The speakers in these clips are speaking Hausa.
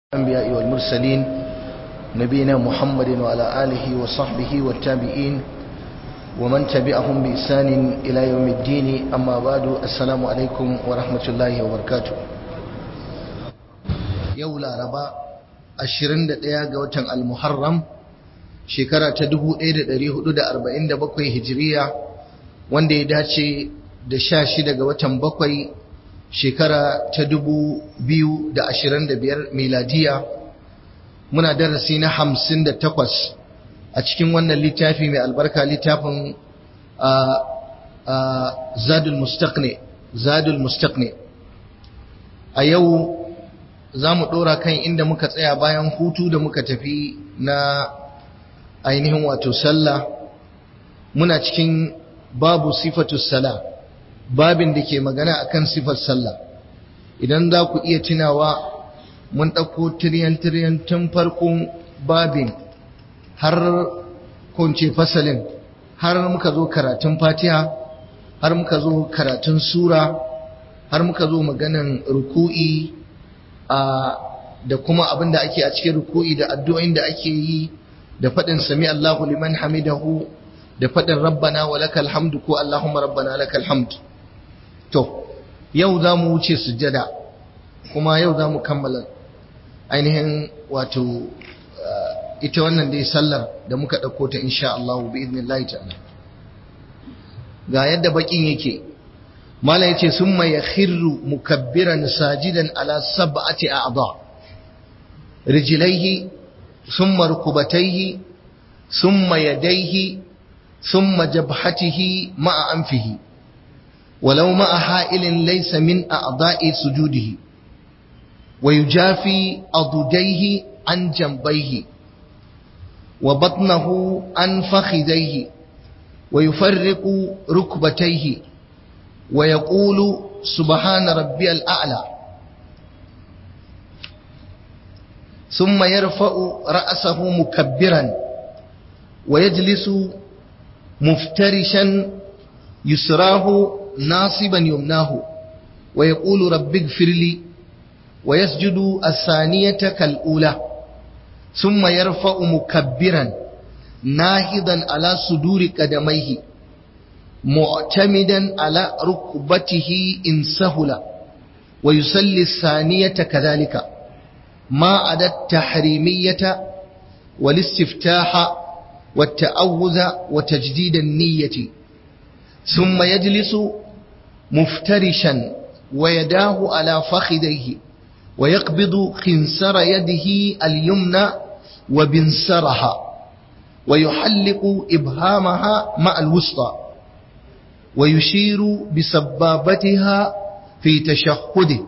الأنبياء والمرسلين نبينا محمد وعلى آله وصحبه والتابعين ومن تبعهم بإحسان إلى يوم الدين أما بعد السلام عليكم ورحمة الله وبركاته يولا ربا ashirin da ɗaya ga watan almuharram shekara ta dubu ɗaya da ɗari hudu da arba'in da bakwai hijiriya wanda ya dace da sha shida ga watan bakwai shekara ta dubu biyu da ashirin da biyar miladiya muna darasi na hamsin da takwas a cikin wannan littafi mai albarka littafin zadul mustaqni zadul mustaqni a yau za mu ɗora kan inda muka tsaya bayan hutu da muka tafi na ainihin wato sallah muna cikin babu sifatu sala babin da ke magana akan sifar sallah idan za ku iya tunawa mun ɗauko tiryan-tiryan tun farkon babin har kunce fasalin har muka zo karatun fatiha har muka zo karatun sura har muka zo maganan ruku'i da kuma abin da ake a cikin ruku'i da addu'o'in da ake yi da faɗin sami Allahu liman hamidahu da faɗin rabbana wa lakal hamdu ko Allahumma rabbana lakal hamdu to yau za mu wuce sujjada kuma yau za mu kammala ainihin wato ita wannan dai sallar da muka ɗauko ta insha Allah bi idnillahi ta'ala ga yadda bakin yake mala yace summa yakhirru mukabbiran sajidan ala sab'ati a'dha rijlaihi thumma rukubatayhi thumma yadayhi thumma jabhatihi ma'a anfihi ولو مع حائل ليس من أعضاء سجوده ويجافي أضديه عن جنبيه وبطنه عن فخذيه ويفرق ركبتيه ويقول سبحان ربي الأعلى ثم يرفع رأسه مكبرا ويجلس مفترشا يسراه ناصبا يمناه ويقول رب اغفر لي ويسجد الثانية كالأولى ثم يرفع مكبرا ناهضا على صدور قدميه معتمدا على ركبته إن سهل ويصلي الثانية كذلك ما عدا التحريمية والاستفتاح والتأوذ وتجديد النية ثم يجلس مفترشا ويداه على فخذيه ويقبض خنسر يده اليمنى وبنسرها ويحلق إبهامها مع الوسطى ويشير بسبابتها في تشهده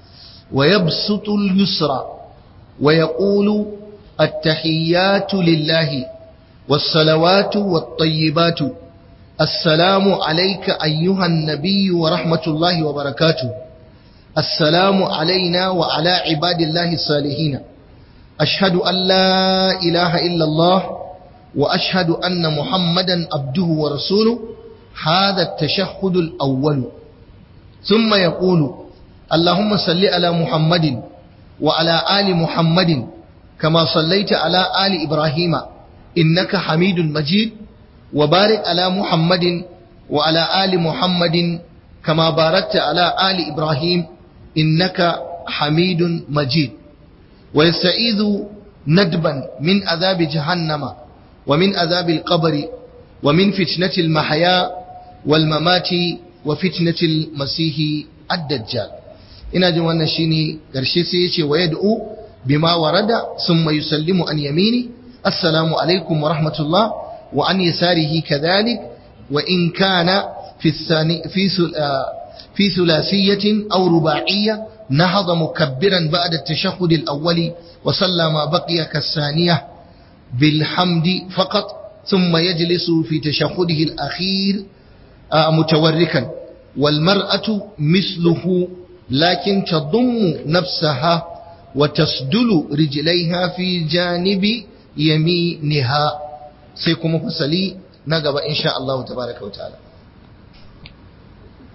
ويبسط اليسرى ويقول التحيات لله والصلوات والطيبات السلام عليك أيها النبي ورحمة الله وبركاته السلام علينا وعلى عباد الله الصالحين أشهد أن لا إله إلا الله وأشهد أن محمدا عبده ورسوله هذا التشهد الأول ثم يقول اللهم صل على محمد وعلى آل محمد كما صليت على آل إبراهيم إنك حميد مجيد وبارك على محمد وعلى آل محمد كما باركت على آل إبراهيم إنك حميد مجيد ويستعيذ ندبا من عذاب جهنم ومن عذاب القبر ومن فتنة المحيا والممات وفتنة المسيح الدجال ina jin wannan shine karshe sai yace wa yad'u bima warada thumma yusallimu an yamini assalamu alaikum wa rahmatullah وعن يساره كذلك وإن كان في الثاني في في ثلاثية أو رباعية نهض مكبرا بعد التشهد الأول وصلى ما بقي كالثانية بالحمد فقط ثم يجلس في تشهده الأخير متوركا والمرأة مثله لكن تضم نفسها وتسدل رجليها في جانب يمينها sai kuma fasali na gaba insha Allah tabaraka wataala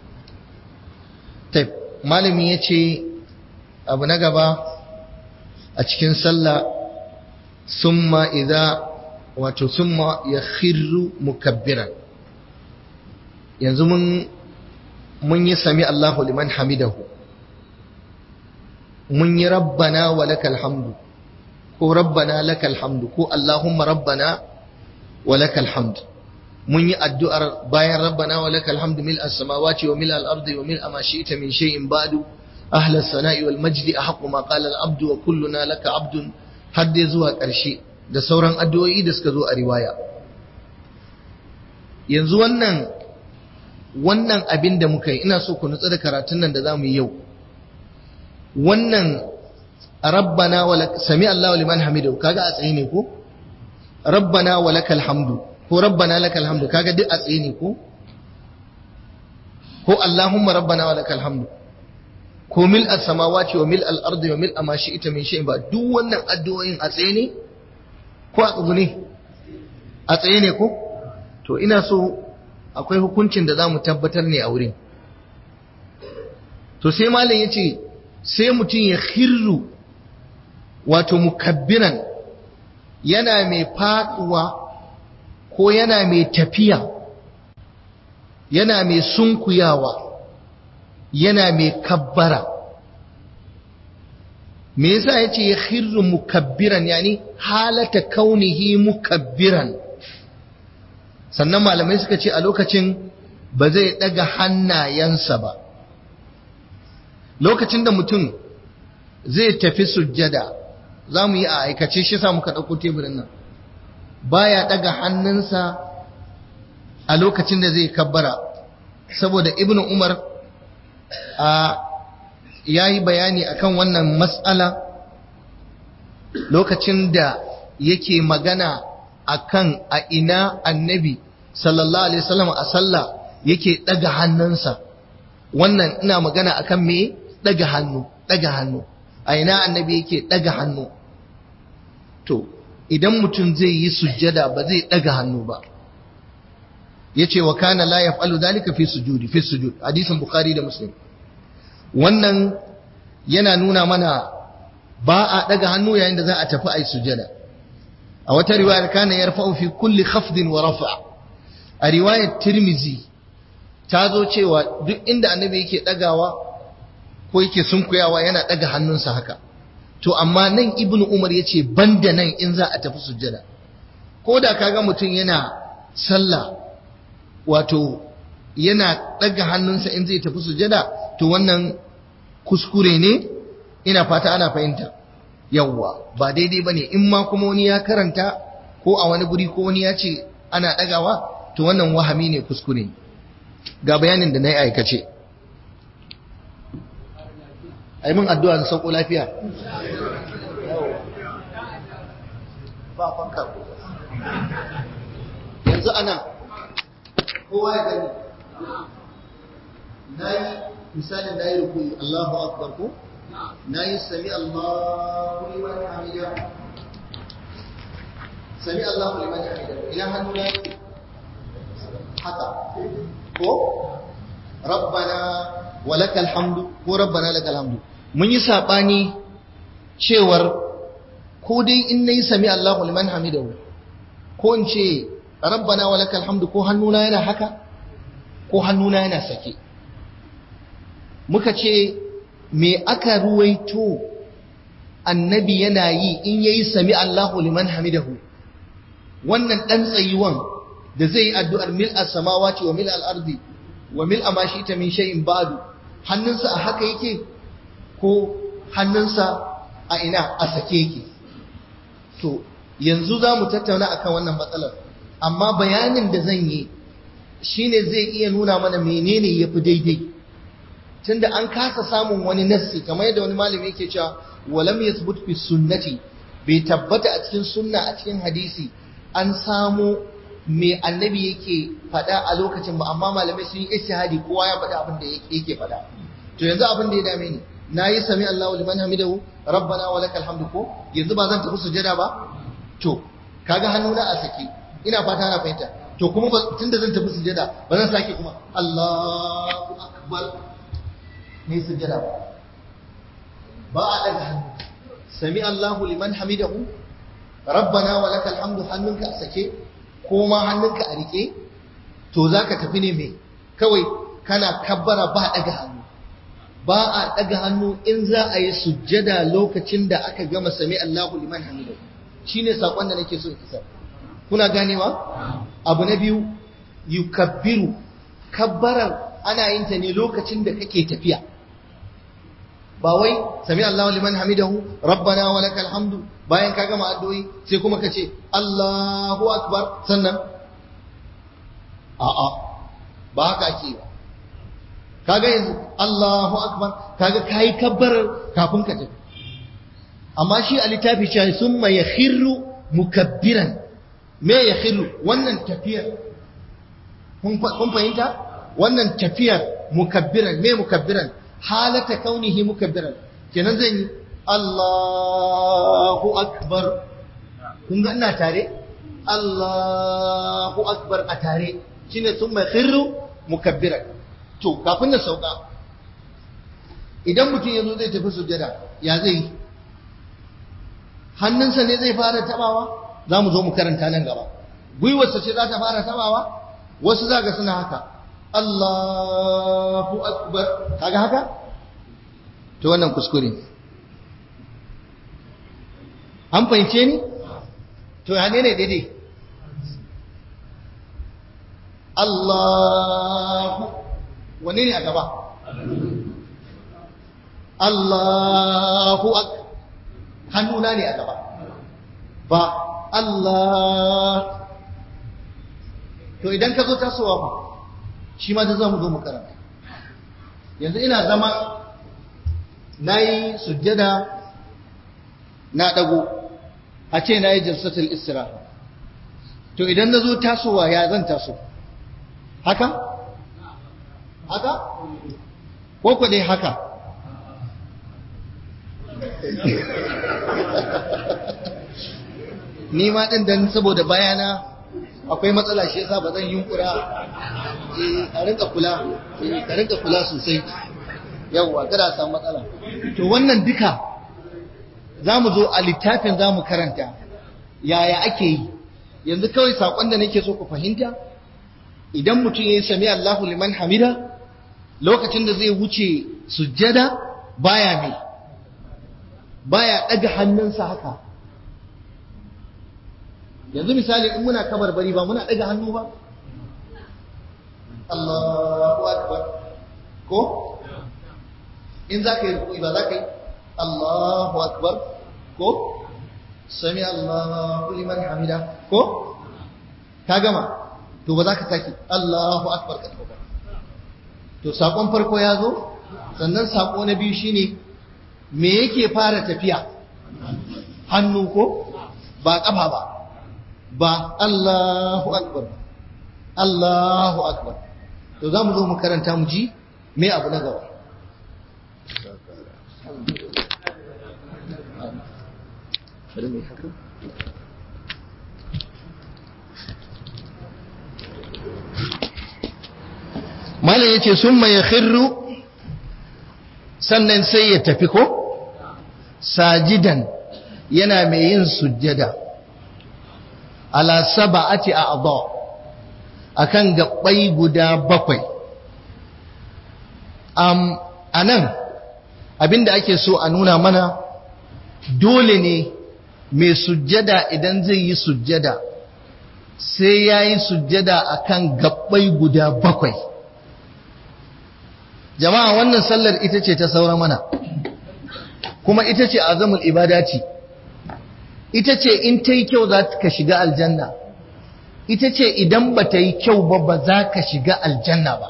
taib malami yace abu na gaba a cikin sallah summa idza wato summa yakhirru mukabbiran yanzu mun mun yi sami Allahu liman hamidahu mun yi rabbana wa lakal hamdu ko rabbana lakal hamdu ko Allahumma rabbana wa lakal hamdu mun yi addu'ar bayan rabbana wa lakal hamdu mil as-samawati wa mil al-ardi wa mil ma shi'ta min shay'in ba'du ahla as-sana'i wal majdi ahqqu ma qala al-abdu wa kulluna laka abdun har dai zuwa ƙarshe da sauran addu'o'i da suka zo a riwaya yanzu wannan wannan abin da muka yi ina so ku nutsu da karatun nan da za mu yi yau wannan rabbana wa sami Allahu liman hamidu kaga a tsaye ne ko rabbana wa lakal hamdu ko rabbana lakal hamdu kaga duk a tsaye ne ko ko allahumma rabbana wa lakal hamdu ko mil as-samawati wa mil al-ardi wa mil ma shi'ta min shay'in ba duk wannan addu'o'in a tsaye ne ko a tsugune a tsaye ne ko to ina so akwai hukuncin da za mu tabbatar ne a wurin to sai malam ya ce sai mutum ya khirru wato mukabbiran yana mai faduwa ko yana mai tafiya yana mai sunkuyawa yana mai kabbara me yasa ya ce ya khirru mukabbiran yani halata kaunihi mukabbiran sannan malamai suka ce a lokacin ba zai ɗaga hannayensa ba lokacin da mutum zai tafi sujjada za mu yi a aikace shi sa muka ɗauko teburin nan baya ɗaga hannunsa a lokacin da zai kabbara saboda ibnu umar a ya yi bayani akan wannan matsala lokacin da yake magana akan a ina annabi sallallahu alaihi wasallam a sallah yake daga hannunsa wannan ina magana akan me daga hannu daga hannu a ina annabi yake daga hannu to idan mutum zai yi sujjada ba zai daga hannu ba yace wa kana la yaf'alu dhalika fi sujudi fi sujud hadisin bukhari da muslim wannan yana nuna mana ba a daga hannu yayin da za a tafi a yi sujjada a wata riwayar kana yarfa'u fi kulli khafdin wa rafa' a riwayar tirmizi ta zo cewa duk inda annabi yake dagawa ko yake sunkuyawa yana daga hannunsa haka to amma nan ibnu umar yace banda nan in za a tafi sujjada ko da kaga mutum yana sallah wato yana daga hannunsa in zai tafi sujjada to wannan kuskure ne ina fata ana fahimta yawwa ba daidai bane in ma kuma wani ya karanta ko a wani guri ko wani ya ce ana dagawa to wannan wahami ne kuskure ga bayanin da na yi aikace a yi min addu'a da sauko lafiya ba fanka yanzu ana kowa ya gani na yi misalin na yi rukuni Allahu akbar ko na yi sami Allahu liman hamida sami Allahu liman hamida ina hannu na yi haka ko rabbana walakal hamdu ko rabbana lakal hamdu mun yi sabani cewar ko dai in nayi sami Allahu liman hamidahu ko in ce rabbana walakal hamdu ko hannuna yana haka ko hannuna yana sake muka ce me aka ruwaito annabi yana yi in yayi sami Allahu liman hamidahu wannan dan tsayuwan da zai yi addu'ar mil as-samawati wa mil al-ardi wa mil ma ta min shay'in ba'du hannunsa a haka yake ko hannunsa a ina a sake yake to yanzu za mu tattauna akan wannan matsalar amma bayanin da zan yi shine zai iya nuna mana menene yafi daidai tunda an kasa samun wani nassi kamar yadda wani malami yake cewa walam yathbut fi sunnati bai tabbata a cikin sunna a cikin hadisi an samu me annabi yake faɗa a lokacin ba amma malamai sun yi ijtihadi kowa ya faɗa abin da yake faɗa to yanzu abin da ya dame ni nayi sami Allahu liman hamidahu rabbana wa lakal hamdu ko yanzu ba zan tafi sujada ba to kaga hannuna a saki ina fata na fahimta to kuma tunda zan tafi sujada ba zan sake kuma Allahu akbar ne sujada ba ba a daga hannu sami Allahu liman hamidahu rabbana wa lakal hamdu hannunka a sake ko ma hannunka a rike to zaka tafi ne me kawai kana kabbara ba daga hannu ba a daga hannu in za a yi sujjada lokacin da aka gama sami Allahu liman hamidahu shine sakon da nake so in isar kuna ganewa abu na biyu yukabbiru kabbarar ana yin ta ne lokacin da kake tafiya ba wai sami Allahu liman hamidahu rabbana wa lakal hamdu bayan ka gama addu'o'i sai kuma ka ce Allahu akbar sannan a'a ba haka ake ba kaga yanzu Allahu akbar kaga kai kabbarar kafin ka tafi amma shi a littafi shi summa yakhirru mukabbiran me yakhirru wannan tafiyar kun fahimta wannan tafiyar mukabbiran me mukabbiran halata kaunihi mukabbiran kenan zan yi Allahu akbar kun ga ina tare Allahu akbar a tare shine sun mai khirru mukabbiran to kafin na sauka idan mutum ya zo zai tafi sujjada ya zai yi hannunsa ne zai fara tabawa za mu zo mu karanta nan gaba gwiwarsa ce za ta fara tabawa wasu za ga suna haka Allahu akbar kaga haka to wannan kuskure an fahimce ni to ya ne daidai Allahu wane ne a gaba Allahu akbar hannuna ne a gaba ba Allah to idan ka zo tasowa ba shi ma da za mu zo mu karanta yanzu ina zama na yi sujjada na ɗago a ce na yi jalsatul istiraha to idan na zo tasowa ya zan taso haka haka ko ku dai haka ni ma ɗin dan saboda bayana akwai matsala shi yasa ba zan yunkura a rinka kula a rinka kula sosai yawwa kada a samu matsala to wannan duka za mu zo a littafin za mu karanta yaya ake yi yanzu kawai saƙon da nake so ku fahimta idan mutum ya yi sami Allahu liman hamida lokacin da zai wuce sujjada baya mai baya ɗaga hannunsa haka yanzu misali in muna kabar bari ba muna ɗaga hannu ba Allahu akbar ko in za ka yi rukui ba za ka yi Allahu akbar ko sami Allahu liman hamida ko ka gama to ba za ka saki Allahu akbar ka ba to sakon farko ya zo sannan sako na biyu shine me yake fara tafiya hannu ko ba kafa ba ba Allahu akbar Allahu akbar to za mu zo mu karanta mu ji me abu na gaba malam yace summa yakhirru sannan sai ya tafi ko sajidan yana mai yin sujjada ala sab'ati a'dha akan gabbai guda bakwai um anan abinda ake so a nuna mana dole ne mai sujjada idan zai yi sujjada sai ya yi sujjada akan gabbai guda bakwai jama'a wannan sallar ita ce ta saura mana kuma ita ce azamul ibadati ita ce in ta yi kyau za ka shiga aljanna ita ce idan ba ta yi kyau ba ba za ka shiga aljanna ba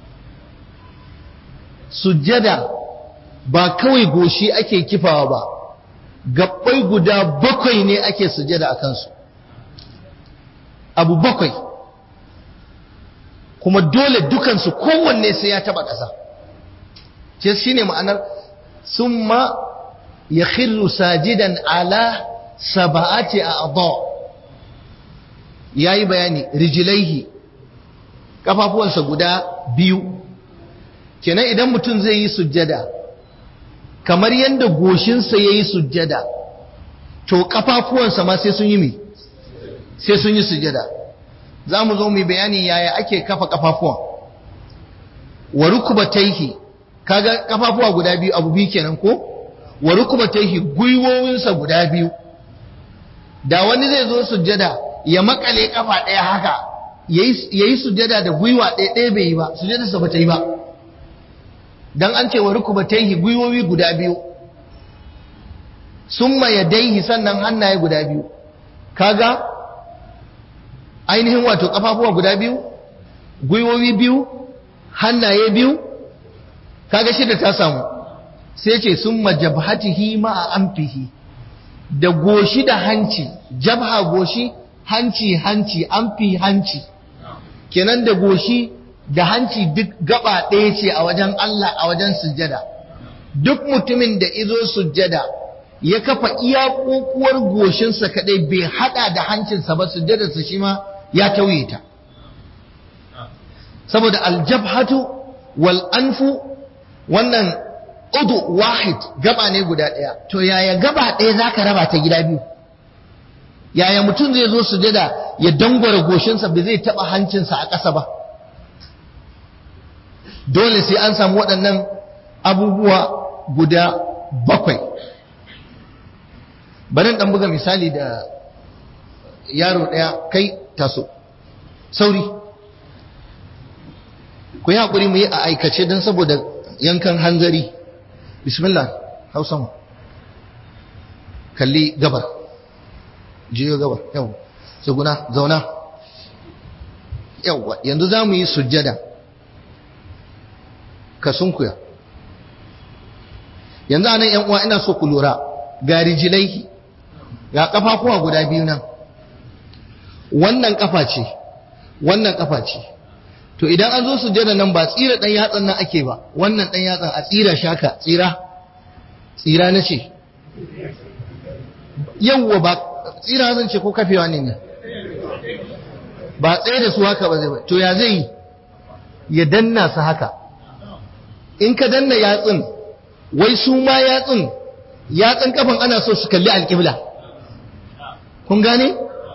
sujjada ba kawai goshi ake kifawa ba gabbai guda bakwai ne ake sujjada a kansu abu bakwai kuma dole dukansu kowanne sai ya taba ƙasa ce shi ne ma'anar summa ya khirru sajidan ala saba'ati a adha ya yi bayani rijilaihi kafafuwansa guda biyu kenan idan mutum zai yi sujjada kamar yadda goshinsa ya yi sujjada to kafafuwansa ma sai sun yi mi sai sun yi sujjada za mu zo mu bayani yaya ake kafa kafafuwan wa rukubataihi kaga kafafuwa guda biyu abu biyu kenan ko wa rukubataihi gwiwowinsa guda biyu da wani zai zo sujjada ya makale kafa ɗaya haka yayi sujjada da gwiwa ɗaya ɗaya bai yi ba sujjadarsa ba ta yi ba dan an ce wa rukubataihi gwiwowi guda biyu summa yadaihi sannan hannaye guda biyu kaga ainihin wato kafafuwa guda biyu gwiwowi biyu hannaye biyu kaga shida ta samu sai ce summa jabhatihi ma'a amfihi da goshi da hanci jabha goshi hanci hanci amfi hanci kenan da goshi da hanci duk gaba ɗaya ce a wajen Allah a wajen sujjada duk mutumin da izo sujjada ya kafa iya kokuwar goshinsa kadai bai hada da hancinsa ba sujjadarsa shi ma ya tauye ta saboda aljabhatu wal anfu wannan udu wahid gaba ne guda ɗaya to yaya gaba ɗaya zaka raba ta gida biyu yaya mutum zai zo sujada ya dangwara goshinsa bai zai taba hancinsa a ƙasa ba dole sai an samu waɗannan abubuwa guda bakwai bari ɗan buga misali da yaro ɗaya kai taso sauri ku yi haƙuri mu yi a aikace don saboda yankan hanzari bismillah hausa mu kalli gabar jiyo gabar yau tsuguna zauna yauwa yanzu za mu yi sujjada ka sunkuya yanzu anan yan uwa ina so ku lura ga rijilai ga kafafuwa guda biyu nan wannan kafa ce wannan kafa ce to idan an zo sujjada nan ba tsira dan yatsan nan ake ba wannan dan yatsan a tsira shaka tsira tsira na ce yawwa ba tsira zan ce ko kafewa ne ne ba tsaye da su haka ba zai ba to ya zai yi ya danna su haka in ka danna yatsun wai su ma yatsun yatsun kafan ana so su kalli alƙibla kun gane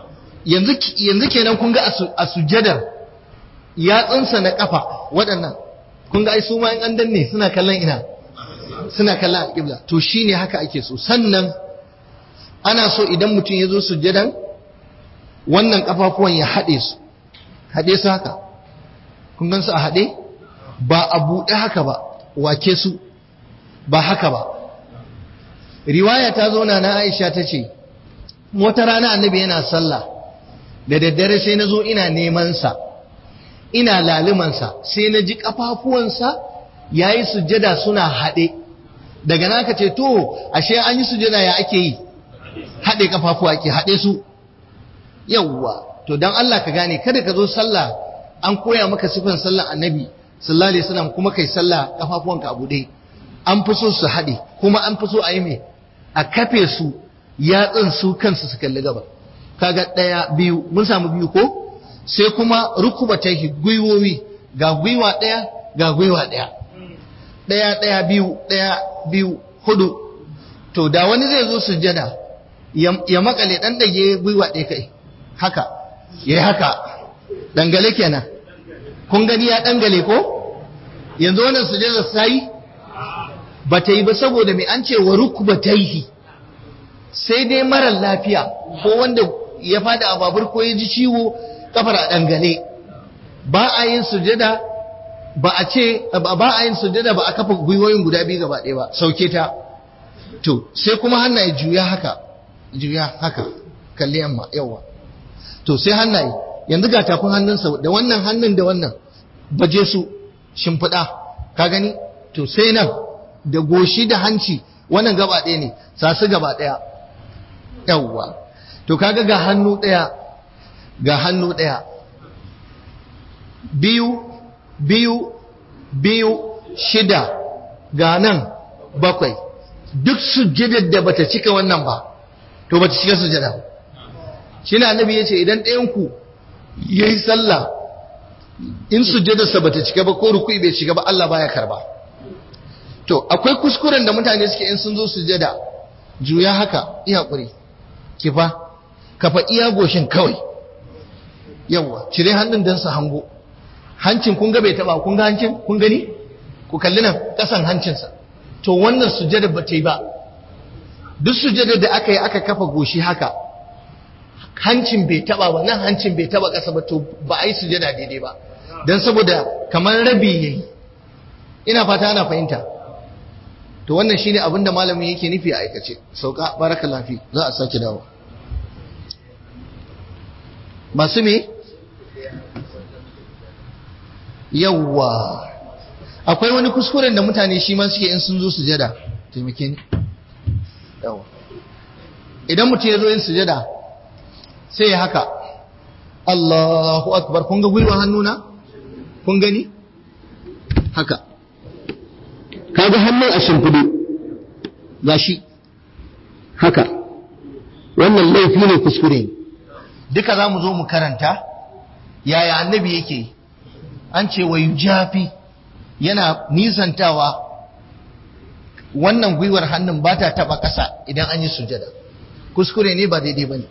yanzu kenan kun ga a sujjadar yatsunsa na kafa waɗannan kun ga ai su ma in an danne suna kallon ina suna kallon alƙibla to shine haka ake so sannan ana so idan mutum ya zo sujjadan wannan kafafuwan ya haɗe su haɗe su haka kun gan su a haɗe ba a buɗe haka ba wake su ba haka ba riwaya ta zo na Aisha ta ce wata rana annabi yana sallah da daddare sai na zo ina neman sa ina lalumansa sai na ji kafafuwansa yayi sujjada suna haɗe daga naka ce to ashe an yi sujjada ya ake yi haɗe kafafuwa ake haɗe su yawwa to dan Allah ka gane kada ka zo sallah an koya maka sifan sallar annabi sallallahu alaihi wasallam kuma kai sallah kafafuwanka a buɗe an fi so su haɗe kuma an fi so a yi mai a kafe su yatsun su kansu su kalli gaba kaga ɗaya biyu mun samu biyu ko sai kuma rukuba ta gwiwowi ga gwiwa ɗaya ga gwiwa ɗaya ɗaya ɗaya biyu ɗaya biyu hudu to da wani zai zo sujjada ya makale ɗan ɗage gwiwa ɗaya kai haka ya haka dangale kenan kun gani ya dangale ko yanzu wannan sujjada sai ba ta yi ba saboda mai an ce wa rukubataihi sai dai marar lafiya ko wanda ya fada a babur ko ya ji ciwo kafar a dangale ba a yin sujada ba a ce ba a yin sujada ba a kafa gwiwoyin guda biyu gaba ɗaya ba sauke ta to sai kuma hannaye juya haka juya haka kalli yamma yawa to sai hannaye yanzu ga tafin hannunsa da wannan hannun da wannan baje su shimfiɗa ka gani to sai nan da goshi da hanci wannan gaba ɗaya ne sasu gaba ɗaya yawwa to kaga ga hannu ɗaya ga hannu ɗaya biyu biyu biyu shida ga nan bakwai duk sujjadar da bata cika wannan ba to bata cika sujjada shi na annabi ya ce idan ɗayanku ya yi sallah in sujjadarsa bata cika ba ko rukui bai cika ba Allah baya karba to akwai kuskuren da mutane suke in sun zo sujada juya haka iya ƙuri kifa kafa iya goshin kawai yawwa cire hannun don su hango hancin kun ga bai taba kun ga hancin kun gani ku kalli nan kasan hancinsa to wannan sujada ba ta yi ba duk sujada da aka yi aka kafa goshi haka hancin bai taba ba nan hancin bai taba kasa ba to ba a yi sujada daidai ba don saboda kamar rabi yayi ina fata ana fahimta to wannan shine abin da malamin yake nufi a aikace sauka baraka lafi za a sake dawo masu me yawwa akwai wani kuskuren da mutane shi ma suke in sun zo sujada taimake ni yawwa idan mutum ya zo yin sujada sai ya haka Allahu akbar kun ga gwiwa hannuna kun gani haka kaga hannun a shimfiɗe gashi haka wannan laifi ne kuskure ne duka za mu zo mu karanta yaya annabi yake an ce wa yujafi yana nisantawa wannan gwiwar hannun ba ta taba ƙasa idan an yi sujada kuskure ne ba daidai ba ne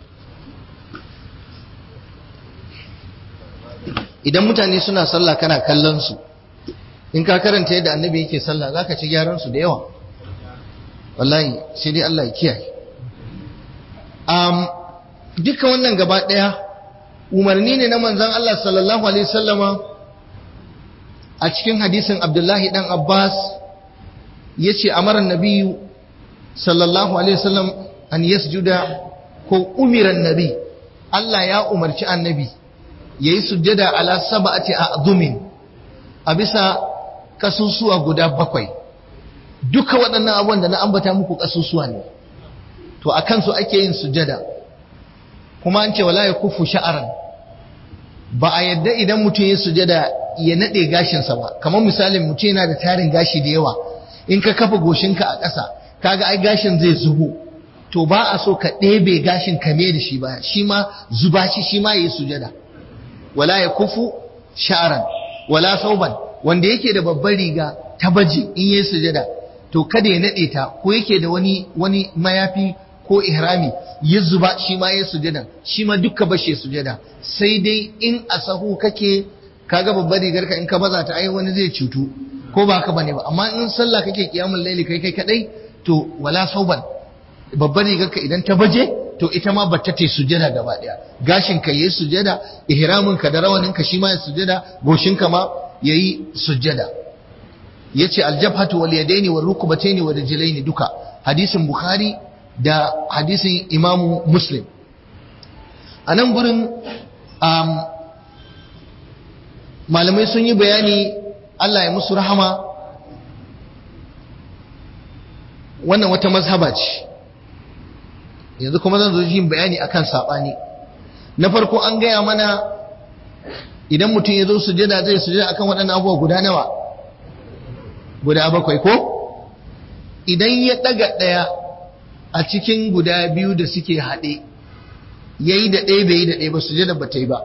idan mutane suna sallah kana kallon su in ka karanta yadda annabi yake sallah za ka ci gyaran su da yawa wallahi sai dai Allah ya kiyaye um, duka wannan gaba ɗaya umarni ne na manzon Allah sallallahu alaihi wasallama a cikin hadisin Abdullahi dan Abbas yace amara nabiyu sallallahu alaihi wasallam an yasjuda ko umira nabi Allah ya umarci annabi yayi sujjada ala sab'ati a'zumin a bisa kasusuwa guda bakwai duka waɗannan abubuwan da na ambata muku kasusuwa ne to akan su ake yin sujjada kuma an ce wala yakufu sha'aran ba a yadda idan mutum ya sujada ya nade gashinsa ba kamar misalin mutum yana da tarin gashi da yawa in ka kafa goshinka a ƙasa kaga ai gashin zai zubo to ba a so ka ɗebe gashin ka da shi baya shi ma zuba shi shi ma yayi sujada wala ya kufu sha'ran wala sauban wanda yake da babbar riga ta baji in yayi sujada to kada ya nade ta ko yake da wani wani mayafi ko ihrami ya zuba shi ma ya sujada shi ma dukka bashe sujada sai dai in a sahu kake kaga babbar rigar ka in ka baza ta ai wani zai cutu ko ba haka bane ba amma in sallah kake kiyamul laili kai kai kadai to wala sauban babbar rigar ka idan ta baje to ita ma bata ta sujada gaba daya gashin ka yayi sujada ihramin ka da rawanin ka shi ma ya sujada goshin ka ma yayi sujada yace aljabhatu wal yadaini wal rukbataini wal rijlaini duka hadisin bukhari da hadisin imamu muslim a nan gurin malamai sun yi bayani Allah ya musu rahama wannan wata mazhaba ce yanzu kuma zan zo yin bayani akan saɓani na farko an gaya mana idan mutum ya zo sujada zai sujada akan waɗannan abubuwa guda nawa guda bakwai ko idan ya ɗaga ɗaya a cikin guda biyu da suke haɗe ya yi da ɗaya bai yi da ɗaya ba sujada ba ta yi ba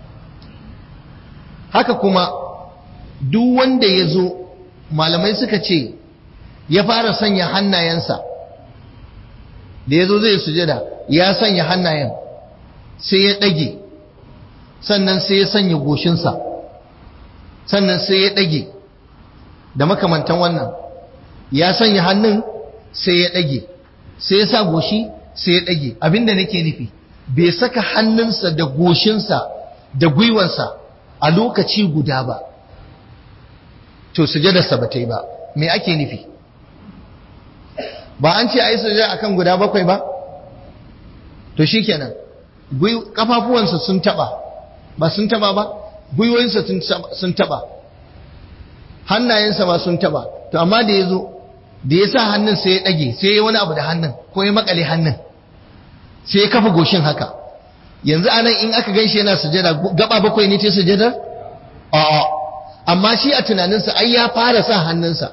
haka kuma duk wanda ya zo malamai suka ce ya fara sanya hannayensa da ya zo zai sujada ya sanya hannayen sai ya ɗage sannan sai ya sanya goshinsa sannan sai ya ɗage da makamantan wannan ya sanya hannun sai ya ɗage sai ya sa goshi sai ya ɗage abinda nake nufi bai saka hannunsa da goshinsa da gwiwansa a lokaci guda ba to sujadarsa ba ta yi ba me ake nufi ba an ce a yi sujada akan guda bakwai ba to shi kenan kafafuwansa sun taba ba sun taba ba gwiwoyinsa sun taba hannayensa ma sun taba to amma da ya zo da ya sa hannun sai ya ɗage sai ya wani abu da hannun ko ya makale hannun sai ya kafa goshin haka yanzu anan in aka ganshi yana sujada gaba bakwai ne ta sujada a'a amma shi a tunaninsa ai ya fara sa hannunsa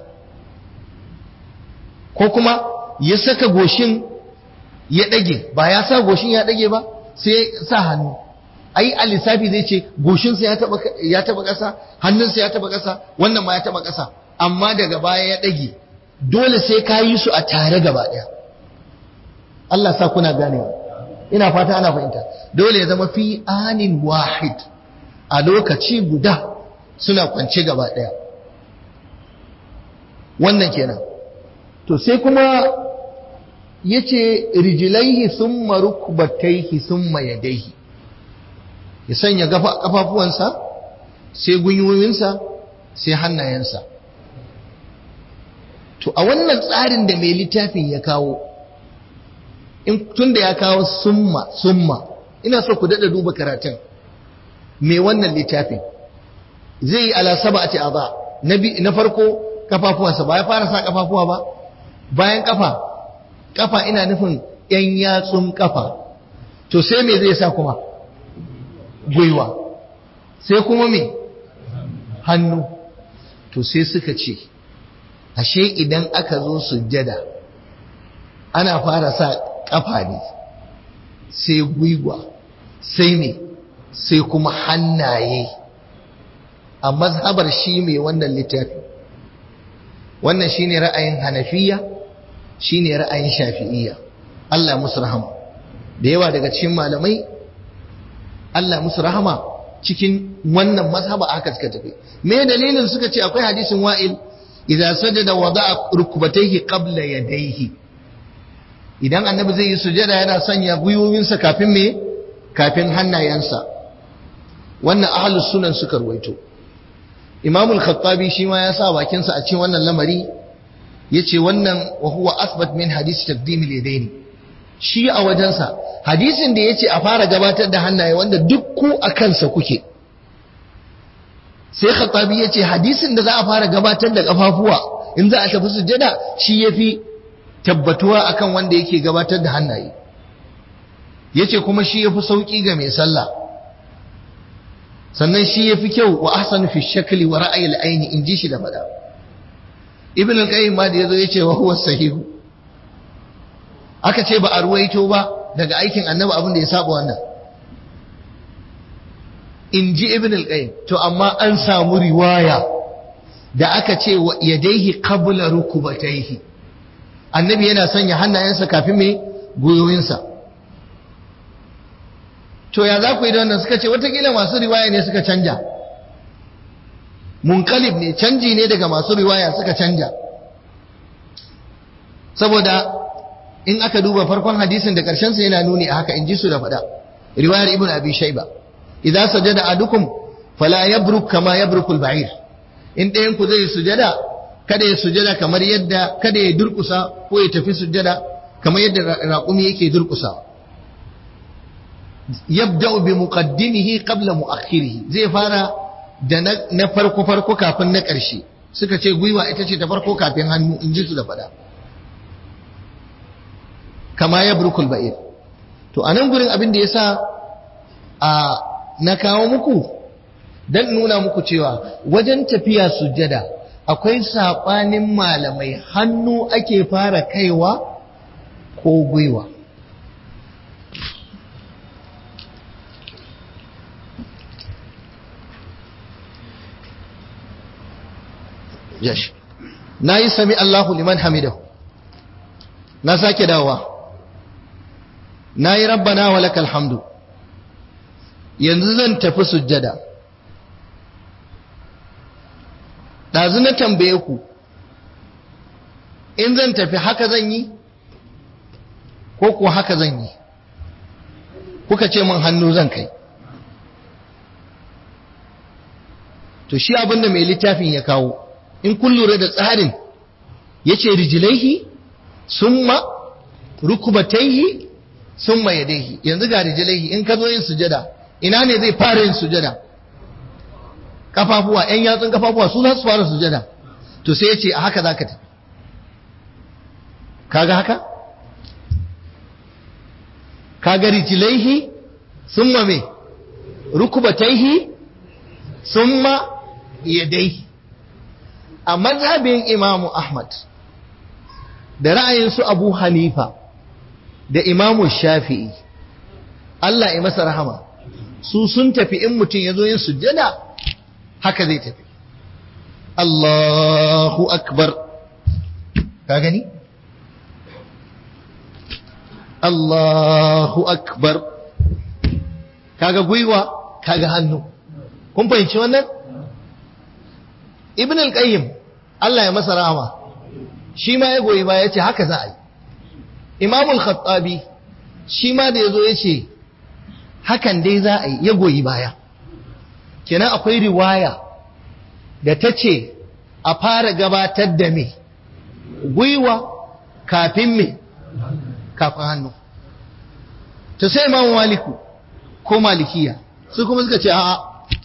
ko kuma ya saka goshin ya ɗage ba ya sa goshin ya ɗage ba sai ya sa hannu ai a lissafi zai ce goshinsa ya taɓa ƙasa hannunsa ya taɓa ƙasa wannan ma ya taɓa ƙasa amma daga baya ya ɗage dole sai ka yi su a tare gaba ɗaya Allah sa kuna ganewa ina fata ana fahimta dole ya zama fi anin wahid a lokaci guda suna kwance gaba ɗaya wannan kenan to sai kuma yace rijlaihi thumma rukbatayhi thumma yadayhi ya sanya kafafuwansa sai gwiwoyinsa sai hannayensa to a wannan tsarin da mai littafin ya kawo in tunda ya kawo summa summa ina so ku dada duba karatun mai wannan littafin zai yi ala sab'ati adha na farko kafafuwansa ba ya fara sa kafafuwa ba bayan kafa kafa ina nufin yan yatsun kafa to sai me zai sa kuma gwiwa sai kuma me hannu to sai suka ce ashe idan aka zo sujjada ana fara sa kafa ne sai gwiwa sai me sai kuma hannaye a mazhabar shi mai wannan littafi wannan shine ra'ayin hanafiya shine ra'ayin shafi'iyya Allah musu rahama da yawa daga cikin malamai Allah musu rahama cikin wannan mazhaba aka suka tafi me dalilin suka ce akwai hadisin wa'il idza sajada wada'a rukbatayhi qabla yadayhi idan annabi zai yi sujada yana sanya gwiwowinsa kafin me kafin hannayensa wannan ahlus sunan suka ruwaito Imam al-Khattabi shi ma ya sa bakinsa a cikin wannan lamari yace wannan wa huwa asbat min hadisi taqdim al-yadayn shi a wajensa hadisin da yace a fara gabatar da hannaye wanda duk ku a kansa kuke sai Khattabi yace hadisin da za a fara gabatar da kafafuwa in za a tafi sujjada shi yafi tabbatuwa akan wanda yake gabatar da hannaye yace kuma shi yafi sauki ga mai sallah sannan shi ya fi kyau wa ahsanu fi shakli wa ra'ayil aini in ji shi da fada ibn al-qayyim ma da yazo yace wa huwa sahihu aka ce ba a ruwaito ba daga aikin annabi abin da ya saba wannan in ji ibn al-qayyim to amma an samu riwaya da aka ce wa yadaihi qabla rukubatayhi annabi yana sanya hannayensa kafin me goyoyinsa to ya za ku yi da wannan suka ce watakila masu riwaya ne suka canja munkalib ne canji ne daga masu riwaya suka canja saboda in aka duba farkon hadisin da sa yana nuni a haka in ji su da faɗa riwayar ibn abi shaiba idan sajada adukum fala yabruk kama yabrukul ba'ir in ɗayan ku zai sujada kada ya sujada kamar yadda kada ya durkusa ko ya tafi sujada kamar yadda raƙumi yake durkusa yabda'u bi muqaddimihi qabla mu'akhirihi zai fara da na farko farko kafin na ƙarshe suka ce gwiwa ita ce ta farko kafin hannu in ji su da fada kama ya burkul ba'ir to a nan gurin abin da ya sa a na kawo muku don nuna muku cewa wajen tafiya sujjada akwai saɓanin malamai hannu ake fara kaiwa ko gwiwa yashi na yi sami Allahu liman hamidahu na sake dawa na yi rabbana wa lakal hamdu yanzu zan tafi sujjada ɗazu na tambaye ku in zan tafi haka zan yi ko kuwa haka zan yi kuka ce min hannu zan kai to shi abinda mai littafin ya kawo in kun lura da tsarin ya ce rijilaihi summa rukubataihi summa yadaihi yanzu ga rijilaihi in ka zo yin sujada ina ne zai fara yin sujada kafafuwa yan yatsun kafafuwa su za su fara sujada to sai ya ce a haka za ka tafi kaga haka kaga rijilaihi summa me rukubataihi summa yadaihi a mazhabin imamu Ahmad da ra'ayin su Abu Hanifa da imamu Shafi'i Allah ya masa rahama su sun tafi in mutum ya zo yin sujjada haka zai tafi Allahu akbar ka gani Allahu akbar kaga gwiwa kaga hannu kun fahimci wannan ibn al-qayyim Allah ya masa rahama shi ma ya goyi baya yace haka za a yi imam al-khattabi shi ma da yazo yace hakan dai za a yi ya goyi baya kenan akwai riwaya da ta ce a fara gabatar da me gwiwa kafin me kafin hannu ta sai imamu maliku ko malikiya su kuma suka ce a'a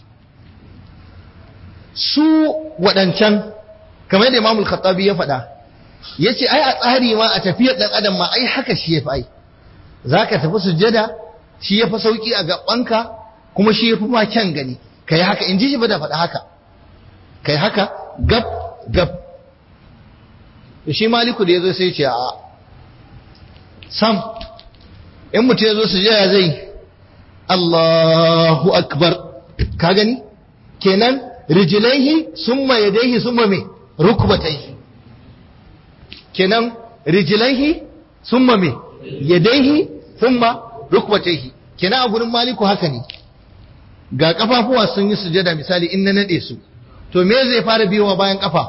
su waɗancan kamar da imamul khattabi ya faɗa ya ce ai a tsari ma a tafiyar ɗan adam ma ai haka shi ya fi ai za ka tafi sujjada shi ya fi sauƙi a gabanka kuma shi ya fi ma kyan gani ka yi haka in ji shi ba da faɗa haka ka yi haka gab gab shi maliku da ya zo sai ce a sam in mutum ya zo sujjada zai Allahu akbar ka gani kenan rijilaihi summa yadaihi summa me rukbataihi kenan rijilaihi summa me yadaihi summa rukbataihi kenan a gurin maliku haka ne ga kafafuwa sun yi sujada misali in na nade su to me zai fara biyowa bayan kafa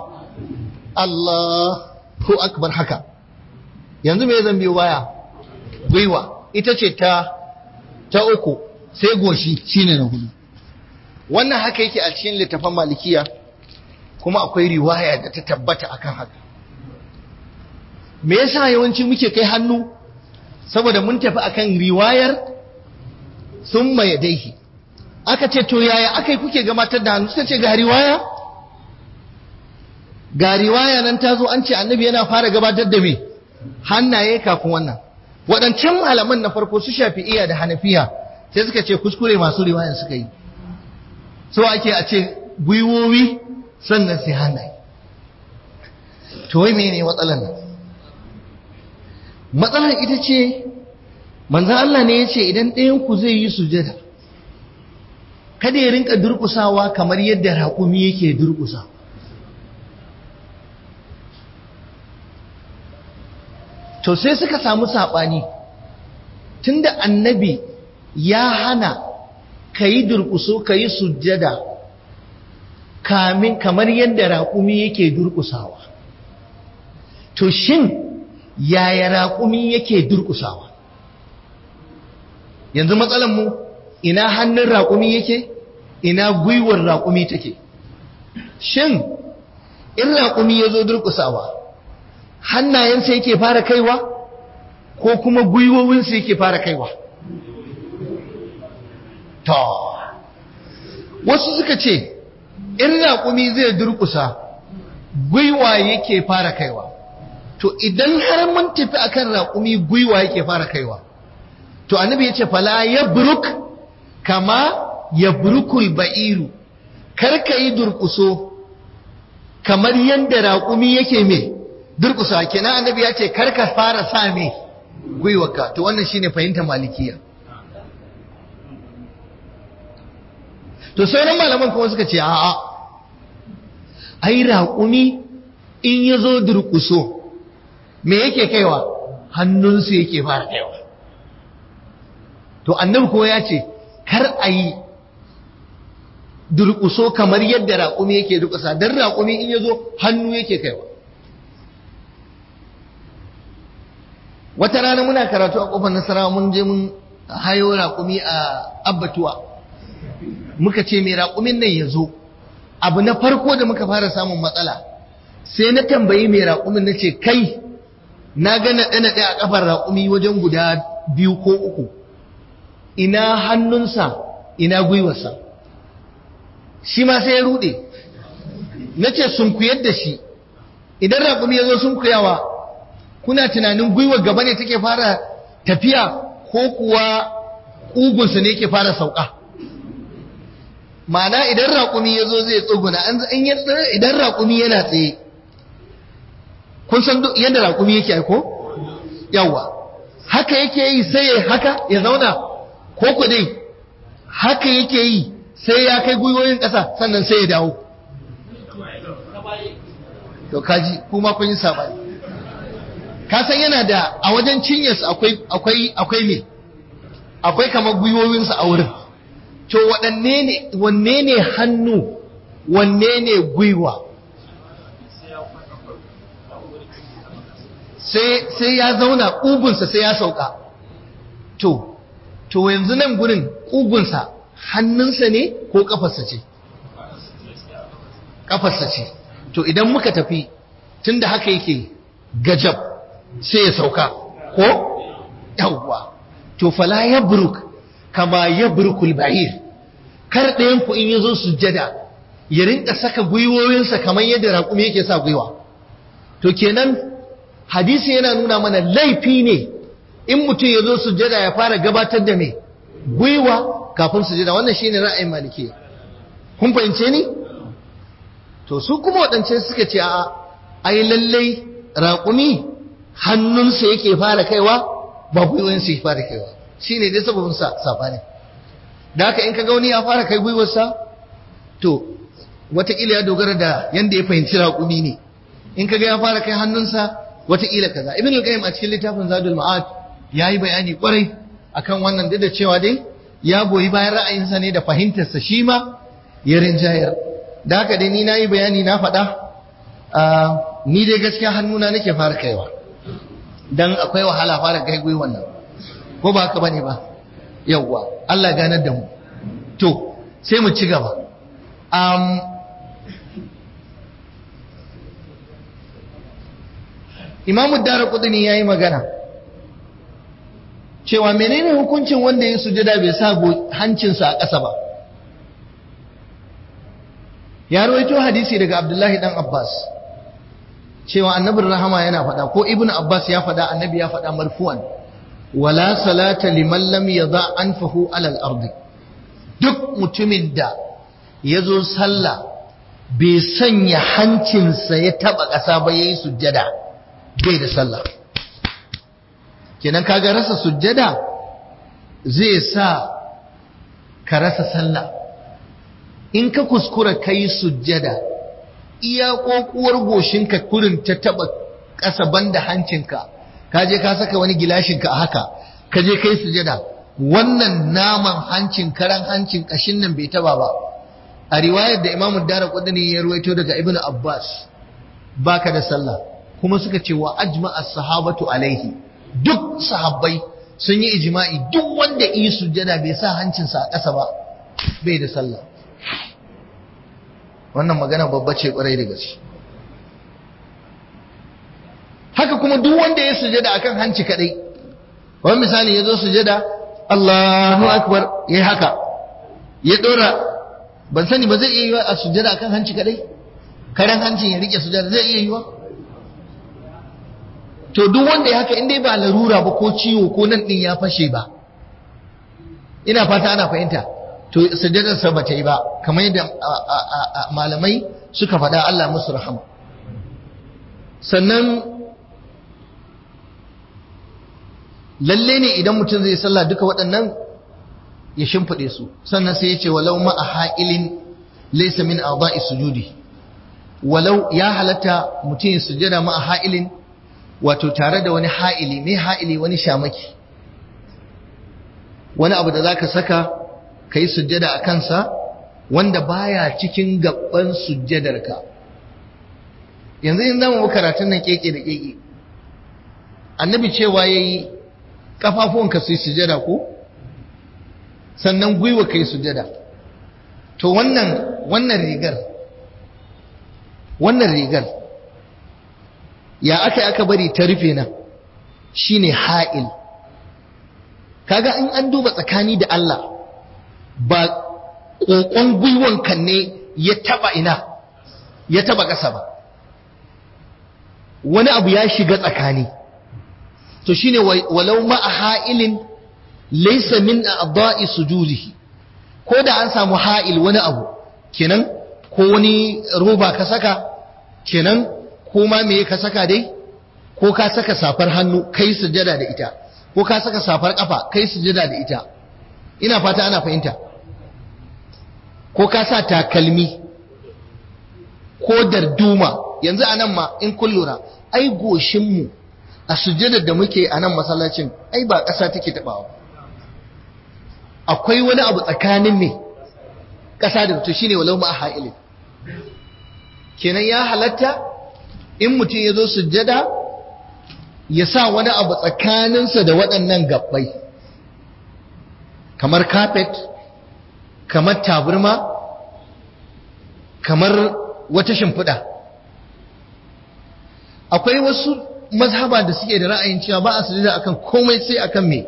Allahu akbar haka yanzu me zan biyo baya gwiwa ita ce ta ta uku sai goshi shine na hudu wannan haka yake a cikin littafin malikiya kuma akwai riwaya da ta tabbata akan haka me yasa yawanci muke kai hannu saboda mun tafi akan riwayar summa yadaihi aka ce to yaya akai kuke gabatar da hannu suka ce ga riwaya ga riwaya nan ta zo an ce annabi yana fara gabatar da me hannaye kafin wannan waɗancan malaman na farko su shafi'iya da hanafiya sai suka ce kuskure masu riwayan suka yi so ake a ce gwiwowi sannan sai hannaye to wai mene matsalar nan matsalar ita ce manzan Allah ne ya ce idan ɗayan ku zai yi sujada kada ya rinka durƙusawa kamar yadda raƙumi yake durƙusa to sai suka samu saɓani tunda annabi ya hana ka yi durƙuso ka yi sujjada kamin kamar yadda raƙumi yake durƙusawa to shin yaya raƙumi yake durƙusawa yanzu mu ina hannun raƙumi yake ina gwiwar raƙumi take shin in raƙumi ya zo durƙusawa hannayensa yake fara kaiwa ko kuma gwiwowinsa yake fara kaiwa to wasu suka ce in raƙumi zai durƙusa gwiwa yake fara kaiwa to idan har mun tafi akan raƙumi gwiwa yake fara kaiwa to annabi yace fala yabruk kama yabrukul ba'iru kar ka yi durƙuso kamar yadda raƙumi yake me durƙusa kenan annabi ya ce kar ka fara sa me gwiwarka to wannan shine fahimtar malikiya to sauran malaman kuma suka ce a'a ai raƙumi in ya zo durƙuso me yake kaiwa hannunsu yake fara kaiwa to annabi kuma ya ce kar a yi durƙuso kamar yadda raƙumi yake durƙusa don raƙumi in ya zo hannu yake kaiwa wata rana muna karatu a ƙofar nasara mun je mun hayo raƙumi a abbatuwa muka ce mai raƙumin nan ya zo abu na farko da muka fara samun matsala sai na tambayi mai raƙumin na ce kai na ga naɗe-naɗe a ƙafar raƙumi wajen guda biyu ko uku ina hannunsa ina gwiwarsa shi ma sai ya ruɗe na ce sunkuyar da shi idan raƙumi ya zo sunkuyawa kuna tunanin gwiwar gaba ne take fara tafiya ko kuwa ƙugunsa ne ke fara sauka ma'ana idan raƙumi ya zo zai tsuguna idan raƙumi yana tsaye kun san yadda raƙumi yake aiko yawa haka yake yi sai ya haka ya zauna ko ku dai haka yake yi sai ya kai gwiwoyin ƙasa sannan sai ya dawo to kaji kuma kun yi sabani ka san yana da a wajen cinyarsa akwai akwai akwai me akwai kamar gwiwowinsa a wurin to waɗanne ne wanne ne hannu wanne ne gwiwa sai sai ya zauna ƙugunsa sai ya sauka to to yanzu nan gurin ƙugunsa hannunsa ne ko ƙafarsa ce ƙafarsa ce to idan muka tafi tunda haka yake gajab sai ya sauka ko yawwa to fala yabruk kama yabrukul ba'ir kar ɗayan ku in yazo sujjada ya rinka saka gwiwoyinsa kamar yadda raƙumi yake sa gwiwa to kenan hadisi yana nuna mana laifi ne in mutum ya zo sujjada ya fara gabatar da me gwiwa kafin sujjada wannan shine ra'ayin maliki kun fahimce ni to su kuma waɗance suka ce a ai lallai raƙumi hannunsa yake fara kaiwa ba gwiwansa ya fara kaiwa shine dai sababin sa sabani da haka in ka ga wani ya fara kai gwiwarsa to wataƙila ya dogara da yanda ya fahimci raƙumi ne in ka ga ya fara kai hannunsa wataƙila kaza ibn al-qayyim a cikin littafin zadul ma'ad yayi bayani kwarai akan wannan duk da cewa dai ya goyi bayan ra'ayinsa ne da fahimtarsa shi ma ya rinjayar da haka dai ni nayi bayani na faɗa ni dai gaskiya hannuna nake fara kaiwa dan akwai wahala fara kai gwiwan nan ko ba haka bane ba yawwa Allah ganar da mu to sai mu ci gaba um, imamu dara kudini ya yi magana cewa menene hukuncin wanda ya sujada bai sa hancinsa a ƙasa ba ya rawaito hadisi daga abdullahi dan abbas cewa annabin rahama yana faɗa ko ibn abbas ya faɗa annabi ya faɗa marfuwan wala salata liman lam yadha anfahu alal ardi duk mutumin da ya zo sallah bai sanya hancinsa ya taɓa ƙasa ba ya yi sujjada bai da sallah kenan kaga rasa sujjada zai sa ka rasa sallah in ka kuskura ka yi sujjada iya kokuwar goshinka kurin ta taba ƙasa banda hancinka ka je ka saka wani gilashinka a haka ka je ka yi sujjada wannan naman hancin karan hancin ƙashin nan bai taba ba a riwayar da imamu dara kudini ya ruwaito daga ibnu abbas baka da sallah kuma suka ce wa ajma'a sahabatu alaihi duk sahabbai sun yi ijma'i duk wanda yi sujjada bai sa hancinsa a ƙasa ba bai da sallah wannan magana babba ce kwarai da gaske haka kuma duk wanda ya sujjada akan hanci kadai wani misali ya zo sujjada Allahu akbar yayi haka ya dora ban sani ba zai iya yiwa a sujjada akan hanci kadai karen hancin ya rike sujjada zai iya yiwa to duk wanda ya haka indai ba larura ba ko ciwo ko nan din ya fashe ba ina fata ana fahimta to sujjadar sa bata yi ba kamar yadda malamai suka faɗa Allah musu rahama sannan lalle ne idan mutum zai sallah duka waɗannan ya shimfiɗe su sannan sai ya ce walau ma a ha'ilin laysa min a'dha'i sujudi walau ya halatta mutum ya sujjada ma a ha'ilin wato tare da wani ha'ili mai ha'ili wani shamaki wani abu da za ka saka ka yi sujjada a kansa wanda baya cikin gaban sujjadarka yanzu yin zama karatun nan keke da keke annabi cewa ya yi ƙafafuwanka su yi sujjada ko sannan gwiwa ka yi sujjada to wannan wannan rigar wannan rigar ya aka aka bari ta rufe nan shine ha'il kaga in an duba tsakani da Allah ba kokon gwiwon kan ne ya taba ina ya taba ƙasa ba wani abu ya shiga tsakani to shine walau ma a ha'ilin laysa min a'dha'i sujudihi ko da an samu ha'il wani abu kenan ko wani roba ka saka kenan ko ma me ka saka dai ko ka saka safar hannu kai sujada da ita ko ka saka safar kafa kai sujada da ita ina fata ana fahimta ko ka sa takalmi ko darduma yanzu anan ma in kun lura ai goshin mu a sujjadar da muke a nan masallacin ai ba ƙasa take taɓawa akwai wani abu tsakanin me ƙasa da mutum shine walau ma ha'ilin kenan ya halatta in mutum ya zo sujjada ya sa wani abu tsakaninsa da waɗannan gabbai kamar carpet kamar taburma kamar wata shimfiɗa akwai wasu mazhaba da suke da ra'ayin cewa ba a sujada akan komai sai akan me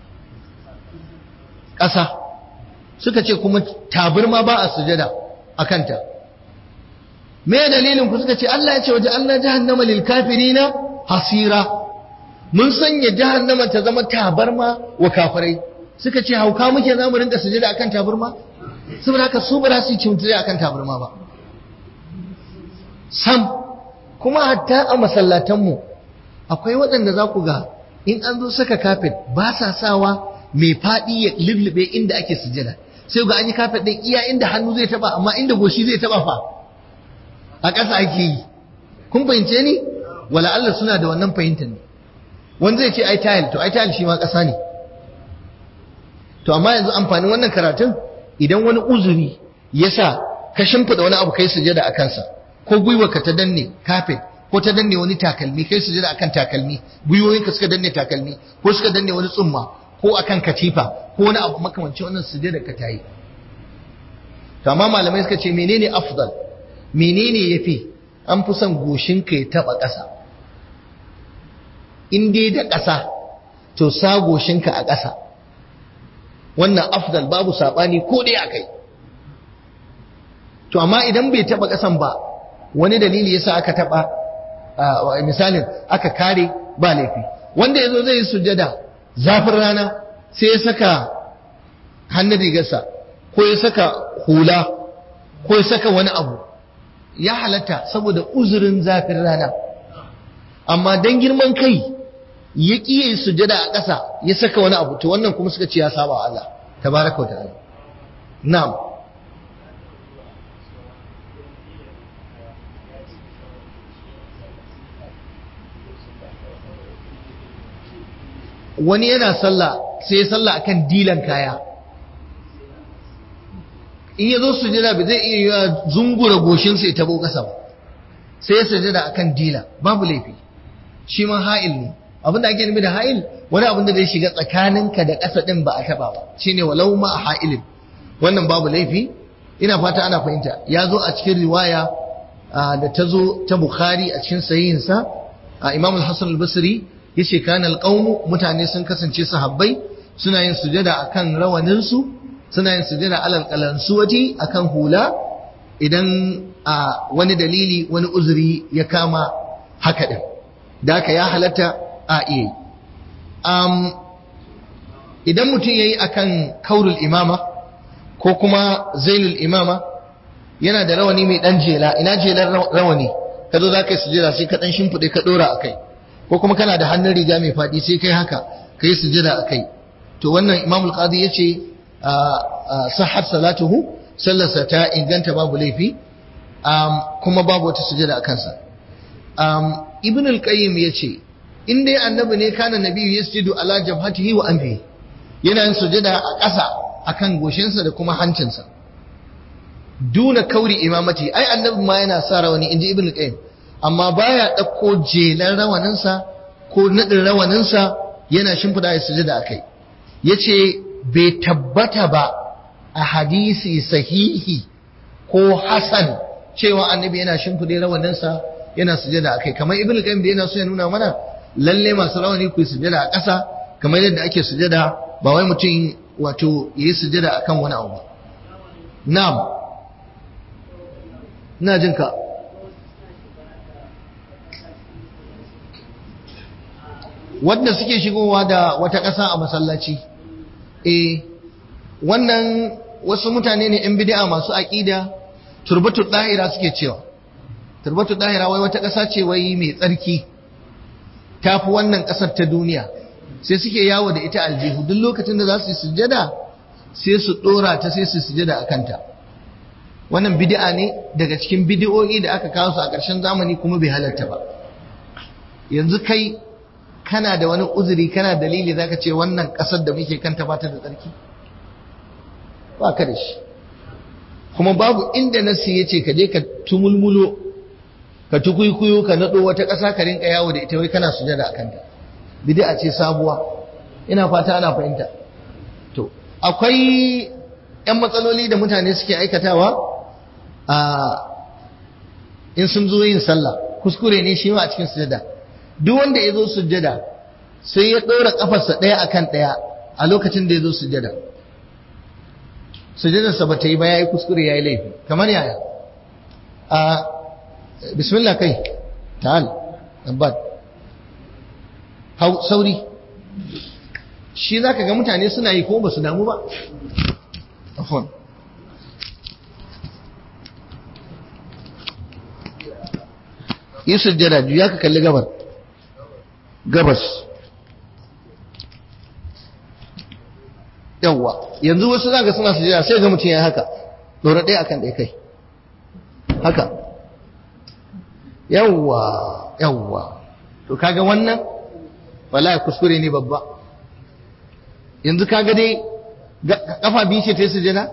ƙasa suka ce kuma taburma ba a sujada akan ta me dalilin ku suka ce Allah ya ce waje Allah jahannama lil kafirina hasira mun sanya jahannama ta zama tabarma wa kafirai suka ce hauka muke za mu rinka sujada akan tabarma saboda haka su ba za su yi cimtiri akan tabarma ba sam kuma hatta a masallatanmu akwai waɗanda za ku ga in an zo saka kafet ba sa sawa mai faɗi ya lullube inda ake sujada sai ga an yi kafet ɗin iya inda hannu zai taba amma inda goshi zai taba fa a ƙasa ake yi kun fahimce ni wala Allah suna da wannan fahimtar ne wanda zai ce ai tile to ai tile shi ma ƙasa ne to amma yanzu amfanin wannan karatun idan wani uzuri ya sa ka shimfiɗa wani abu kai sujada a kansa ko gwiwarka ta danne kafet ko ta danne wani takalmi kai sujada akan takalmi gwiwoyinka suka danne takalmi ko suka danne wani tsumma ko akan katifa ko wani abu makamancin wannan sujada ka tayi to amma malamai suka ce menene afdal menene yafi an fi son goshinka ya taba ƙasa in dai da ƙasa to sa goshinka a ƙasa wannan afdal babu saɓani ko dai akai to amma idan bai taba ƙasan ba wani dalili yasa aka taba misalin aka kare ba laifi wanda yazo zai sujjada zafin rana sai ya saka hannun rigarsa ko ya saka hula ko ya saka wani abu ya halatta saboda uzurin zafin rana amma dan girman kai ya ƙi sujjada a ƙasa ya saka wani abu to wannan kuma suka ce ya saba Allah tabaraka wa ta'ala na'am wani yana sallah sai ya sallah akan dilan kaya in ya zo sujada ba zai iya yiwa zungura goshinsa ya tabo kasa ba sai ya sujada akan dila babu laifi shi ma ha'il ne abin da ake nufi da ha'il wani abin da zai shiga tsakaninka da ƙasa ɗin ba a taɓa ba shine walau ma a ha'ilin wannan babu laifi ina fata ana fahimta ya zo a cikin riwaya da ta zo ta bukhari a cikin sahihinsa a imam al-hasan al-basri yace kana alqaumu mutane sun kasance sahabbai suna yin sujada akan rawanin su suna yin sujada alal qalansuwati akan hula idan a wani dalili wani uzuri ya kama haka din da haka ya halatta a iya um, idan mutum yayi akan kaurul imama ko kuma zailul imama yana da rawani mai dan jela ina jelar rawani ka zo za ka yi sujada sai ka dan shimfiɗe ka ɗora a kai ko kuma kana da hannun riga mai faɗi sai kai haka ka yi sujada a kai to wannan imam al-qadi ya ce sahar salatuhu sallarsa ta inganta babu laifi kuma babu wata sujada a kansa ibn al-qayyim ya ce in dai annabi ne kana nabiyu yasjudu ala jabhatihi wa anfihi yana yin sujada a ƙasa akan goshinsa da kuma hancinsa duna kauri imamati ai annabi ma yana sa rawani inji ibn al-qayyim amma baya ɗauko jelan rawaninsa ko naɗin rawaninsa yana shimfiɗa ya sujada a kai ya ce bai tabbata ba a hadisi sahihi ko hasan cewa annabi yana shimfiɗe rawaninsa yana sujada a kai kamar ibn qayyim da yana so ya nuna mana lalle masu rawani ku sujada a ƙasa kamar yadda ake sujada ba wai mutum wato yayi sujada akan wani abu na'am ina jin ka wanda suke shigowa da wata ƙasa a masallaci eh wannan wasu mutane ne 'yan bid'a masu aƙida turbatu ɗahira suke cewa turbatu ɗahira wai wata ƙasa ce wai mai tsarki ta fi wannan ƙasar ta duniya sai suke yawo da ita aljihu duk lokacin da za su yi sujjada sai su ɗora ta sai su sujjada a kanta wannan bid'a ne daga cikin bid'o'i da aka kawo su a ƙarshen zamani kuma bai halarta ba yanzu kai kana da wani uzuri kana dalili zaka ce wannan ƙasar da muke kanta ba ta da tsarki ba ka da shi kuma babu inda nasi ya ce ka je ka tumulmulo ka tukuikuyo ka naɗo wata ƙasa ka rinka yawo da ita wai kana sujada a kanta bid'a ce sabuwa ina fata ana fahimta to akwai yan matsaloli da mutane suke aikatawa a in sun zo yin sallah kuskure ne shi ma a cikin sujada duk wanda ya zo sujada sai ya ɗora ƙafarsa ɗaya akan ɗaya a lokacin da ya zo sujada sujadarsa ba ta yi ba ya yi kuskure ya yi laifi kamar yaya a bismillah kai ta'al abad hau sauri shi za ka ga mutane suna yi ko ba su damu ba afon yi sujjada juya ka kalli gabar gabas yawwa yanzu wasu za ka suna sujjada sai ga mutum ya haka ɗora ɗaya akan ɗaya kai haka yawwa yawwa to kaga wannan wallahi kuskure ne babba yanzu kaga dai kafa biyu ce ta yi sujada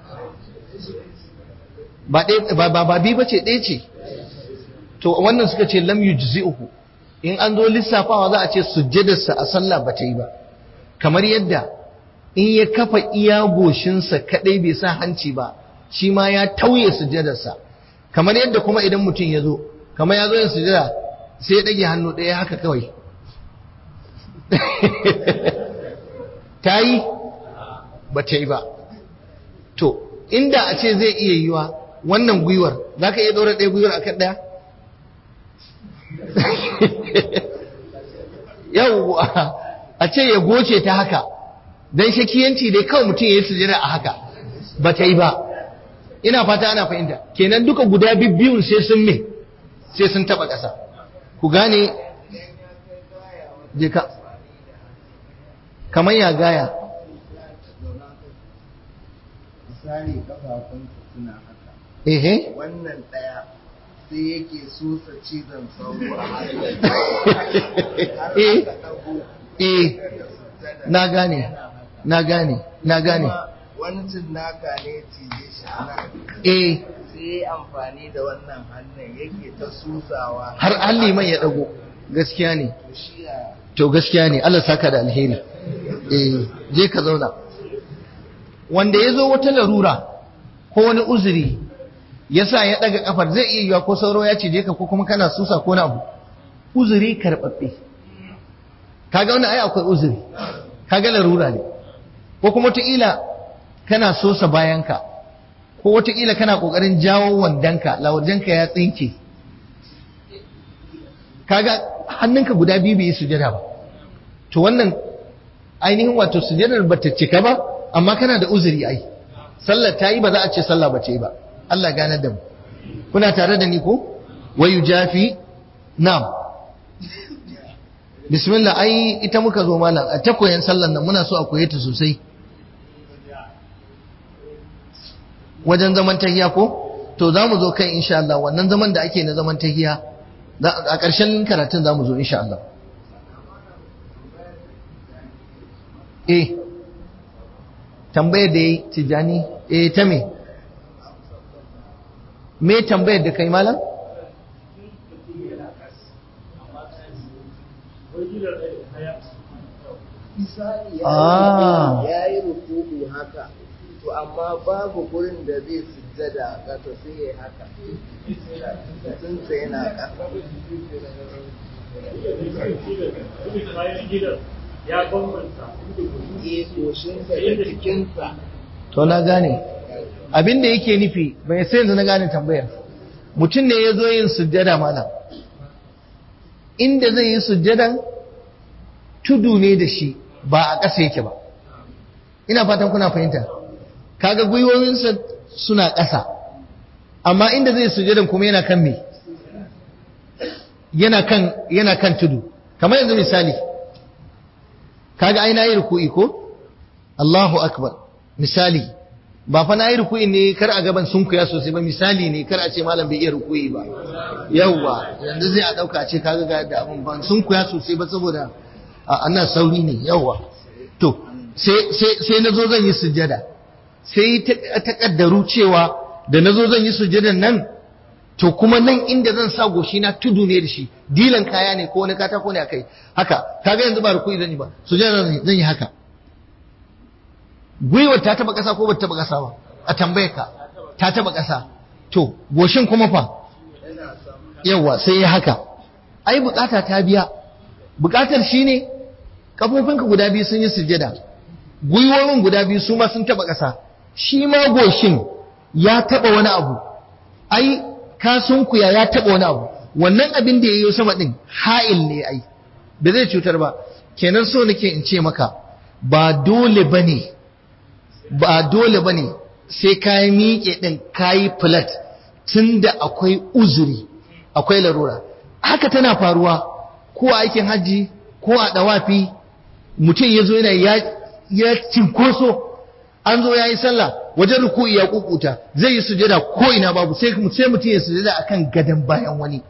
ba ba ba biyu bace ɗaya ce to wannan suka ce lam yujzi'uhu in an zo lissafawa za a ce sujjadarsa a sallah ba ta yi ba kamar yadda in ya kafa iya goshinsa kadai bai sa hanci ba shi ma ya tauye sujjadarsa kamar yadda kuma idan mutum ya zo kamar ya zo yin sujada sai ya ɗage hannu ɗaya haka kawai ta yi ba ta yi ba to inda a ce zai iya yiwa wannan gwiwar za ka iya ɗora ɗaya gwiwar akan ɗaya yau a ce ya goce ta haka don shakiyanci dai kawai mutum ya yi sujada a haka ba ta yi ba ina fata ana fahimta kenan duka guda biyun sai sun me sai sun taba ƙasa ku gane je ka kamar ya gaya misali kafafunsa suna haka ehe wannan ɗaya sai yake susa cizon sauro a hannu har Eh. aka ɗago eh da sujjada na gane na gane na gane kuma wani cinnaka ne cije shi a nan eh sai ya yi amfani da wannan hannun yake ta susawa har an liman ya dago gaskiya ne to shi a to gaskiya ne Allah saka da alheri eh je ka zauna wanda ya zo wata larura ko wani uzuri yasa ya daga kafar zai iya yiwa ko sauro ya cije ka ko kuma kana susa ko na abu uzuri karbabbe kaga wannan ai akwai uzuri kaga larura ne ko kuma wataƙila kana sosa bayanka ko wataƙila kana ƙoƙarin jawo wandanka lawajenka ya tsinke kaga hannunka guda biyu bai yi sujada ba to wannan ainihin wato sujadar ba ta cika ba amma kana da uzuri ai sallar ta yi ba za a ce sallah ba ce ba Allah ganar da mu kuna tare da ni ko wayu jafi na'am bismillah ai ita muka zo malam a ta koyan sallar nan muna so a koye ta sosai wajen zaman tahiya ko to za mu zo kai insha Allah wannan zaman da ake na zaman tahiya za- a ƙarshen karatun za mu zo insha Allah eh tambayar da yi tijani eh ta me me tambayar da kai malam misali Ah. ya yi ruku'u haka to amma babu gurin da zai sujjada a ƙasa sai ya yi haka mutunsa yana ƙasa ya bambanta ya goshinsa da jikinsa to na gane abin da yake nufi bai sai yanzu na gane tambayar mutum ne ya zo yin sujjada malam inda zai yi sujjadan tudu ne da shi ba a ƙasa yake ba ina fatan kuna fahimta kaga gwiwowinsa suna ƙasa amma inda zai sujjadan kuma yana kan me yana kan yana kan tudu kamar yanzu misali kaga ai na yi ruku'i ko Allahu akbar misali ba fa na yi rukuyi ne kar a gaban sun kuya sosai ba misali ne kar a ce malam bai iya rukuyi ba yawwa yanzu zai a dauka a ce kaga ga da abun ban sun kuya sosai ba saboda a annan sauri ne yawwa to sai sai sai nazo zan yi sujjada sai ta kaddaru cewa da nazo zan yi sujjadan nan to kuma nan inda zan sa goshi na tudu ne da shi dilan kaya ne ko wani katako ne akai haka kaga yanzu ba rukuyi zan yi ba sujjada zan yi haka gwiwar ta taba ƙasa ko ba taba ƙasa ba a tambaye ka ta taba ƙasa to goshin kuma fa yawa sai ya haka ai bukata ta biya bukatar shine kafofinka guda biyu sun yi sujjada gwiwoyin guda biyu su ma sun taba ƙasa shi ma goshin ya taba wani abu ai kasunkuya ya taba wani abu wannan abin da ya yi sama din ha'il ne ai da zai cutar ba kenan so nake in ce maka ba dole bane ba dole ba ne sai ka yi miƙe ɗin ka yi filat tun da akwai uzuri akwai larura haka tana faruwa ko a aikin hajji ko a ɗawafi mutum ya zo yana ya cinkoso an zo ya yi sallah wajen ruku'i ya kukuta zai yi sujada ko ina babu sai mutum ya sujada akan gadon bayan wani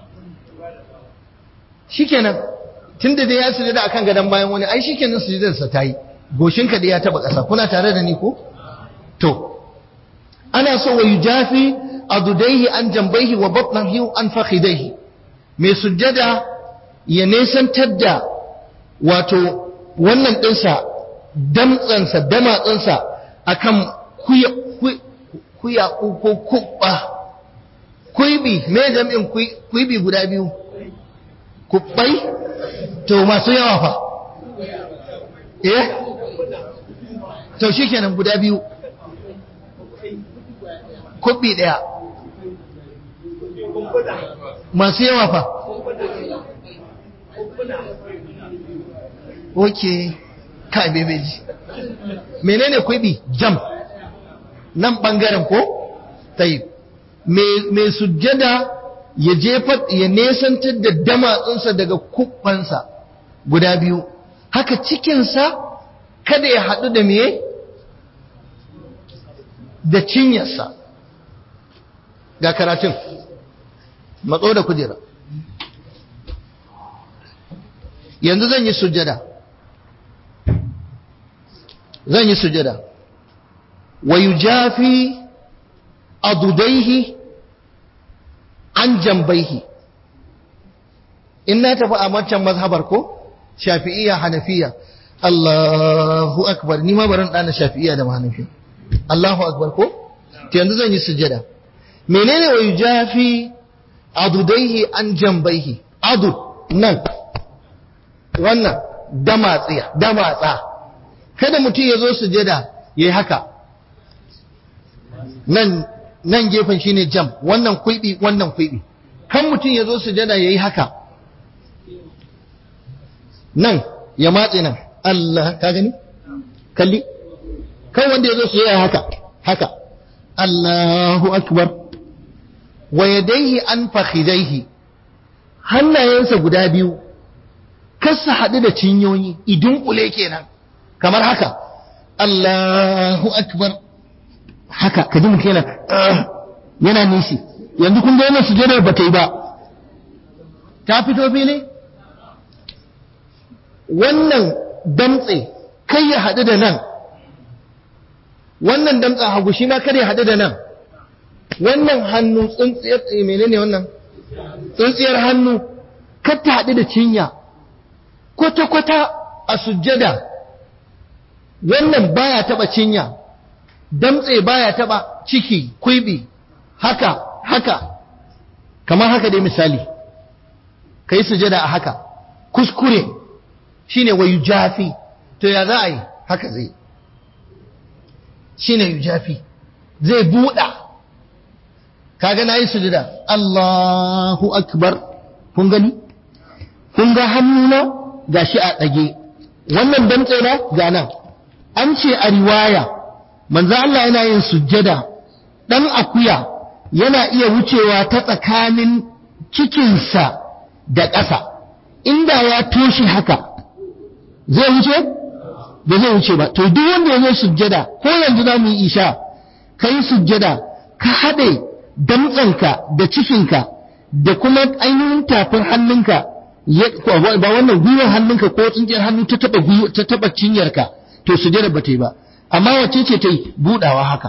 shikenan tun da dai ya sujada akan gadon bayan wani ai shikenan sujadarsa ta yi goshinka da ya taba ƙasa kuna tare da ni ko to ana so wa yujafi adudaihi an jambaihi wa batnahi an fakhidaihi mai sujjada ya nesantar da wato wannan dinsa damtsansa damatsansa akan kuya kuya ko kubba kuibi me jami'in kuibi guda biyu kubbai to masu yawa fa eh to shi kenan guda biyu kubbi ɗaya masu yawa fa ok kai bebeji menene kubbi jam nan ɓangaren ko tayi mai sujjada ya jefa ya nesantar da damatsunsa daga kubbansa guda biyu haka cikinsa kada ya haɗu da miye da cinyarsa ga karatun matso da kujera yanzu zan yi sujada zan yi sujada wa yujafi adudaihi an jambaihi in na tafi a wancan mazhabar ko shafi'iyya hanafiya Allahu akbar ni ma baran dana shafi'iyya da hanafiya Allahu akbar ko to yanzu zan yi sujada menene wa yujafi adudaihi an jambaihi adud nan wannan damatsiya damatsa kada mutum ya zo sujada yayi haka nan nan gefen shine jam wannan kuibi wannan kuibi kan mutum ya zo sujada yayi haka nan ya matse nan Allah ka gani kalli kan wanda ya zo su yi haka haka Allahu akbar wa yadaihi an fakhidaihi hannayensa guda biyu kasa haɗu da cinyoyi idun kule kenan kamar haka Allahu akbar haka ka ji mutum yana yana nishi yanzu kun ga yana sujadar ba ta yi ba ta fito fili wannan damtse kai ya haɗu da nan wannan damtsen hagu shi ma kada ya haɗu da nan wannan hannu tsuntsiyar menene wannan tsuntsiyar hannu kar ta haɗu da cinya kwata-kwata a sujjada wannan baya taɓa cinya damtse baya taɓa ciki kwibi haka haka kamar haka dai misali ka yi sujjada a haka kuskure shine wa yujafi to ya za a yi haka zai shine yujafi zai buɗa kaga na yi sujada Allahu akbar kun gani kun ga hannuna gashi a ɗage wannan damtse na ga nan an ce a riwaya manzo Allah yana yin sujjada dan akuya yana iya wucewa ta tsakanin cikinsa da ƙasa inda ya toshe haka zai wuce ba zai wuce ba to duk wanda ya zo sujjada ko yanzu za mu yi isha ka yi sujjada ka haɗe damtsanka da cikinka da kuma ainihin tafin hannunka ba wannan gwiwar hannunka ko tsinjiyar hannu ta taba ta taba cinyarka to sujjada ba ta yi ba amma wacce ce ta yi budawa haka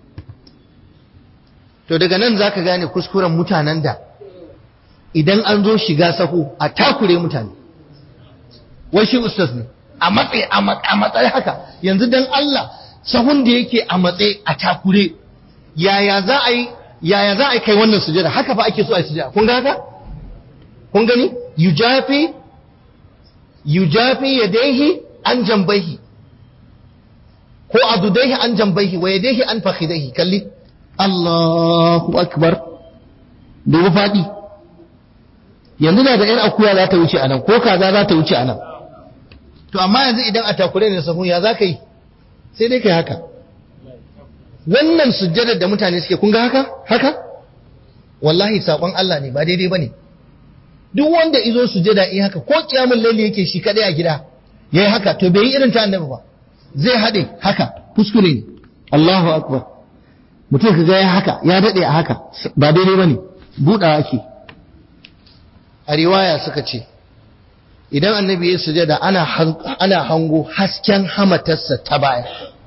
to daga nan zaka gane kuskuren mutanen da idan an zo shiga sahu a takure mutane wai shi ustaz ne a matsayi a matsayi haka yanzu dan Allah sahun da yake a matsayi a takure yaya za a yi yaya za a kai wannan sujada haka fa ake so a yi sujada kun ga haka kun gani yujafi yujafi yadayhi an jambaihi ko adudaihi an jambaihi wa yadayhi an fakhidaihi kalli Allahu akbar dubu fadi yanzu da yar akuya za ta wuce anan ko kaza za ta wuce anan to amma yanzu idan a takure ne sahun ya za ka yi sai dai kai haka wannan sujjadar da mutane suke kun ga haka haka wallahi sakon Allah ne ba daidai bane duk wanda izo sujjada in haka ko kiyamul laili yake shi kadai a gida yayi haka to bai yi irin ta annabi ba zai hade haka kuskure ne Allahu akbar mutum kaga ya haka ya dade a haka ba daidai bane budawa ake a riwaya suka ce idan annabi ya sujada ana ana hango hasken hamatarsa ta baya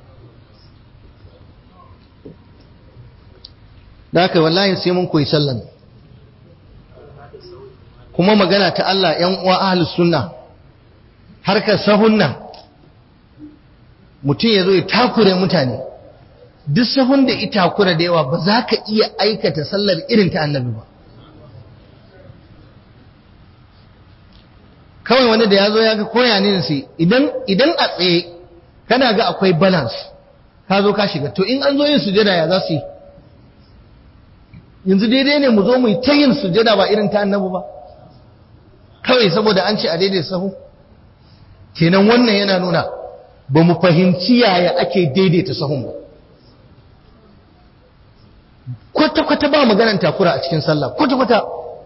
da haka wallahi sai mun koyi sallan kuma magana ta Allah ‘yan uwa ahalus sunna harkar sahun nan mutum ya zo ya takure mutane duk sahun da ita takura da yawa ba za ka iya aikata sallar irin ta annabi ba kawai wani da ya zo ya ga koya ne sai idan a tsaye kana ga akwai balance ka zo ka shiga to in an zo yin sujada ya za su yi yanzu daidai ne mu zo mu yi ta yin sujada ba irin ta annabi ba kawai saboda an ce a daidai sahu kenan wannan yana nuna ba mu fahimci yaya ake daidaita sahun ba kwata-kwata ba maganan takura a cikin sallah kwata-kwata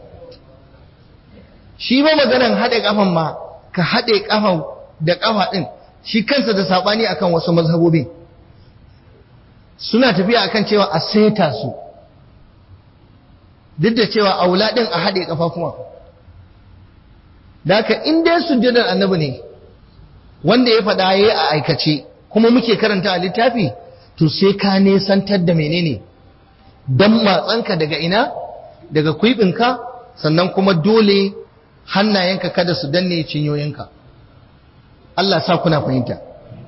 shi ba maganan haɗe ƙafan ma ka haɗe ƙafa da ƙafa ɗin shi kansa da saɓani akan wasu mazhabobin suna tafiya akan cewa a saita su duk da cewa aula ɗin a haɗe ƙafafuwa da haka in dai sujjadar annabi ne wanda ya faɗa yayi a aikace kuma muke karanta a littafi to sai ka nesantar da menene dan matsanka daga ina daga kuibinka sannan kuma dole hannayenka kada su danne cinyoyinka Allah sa kuna fahimta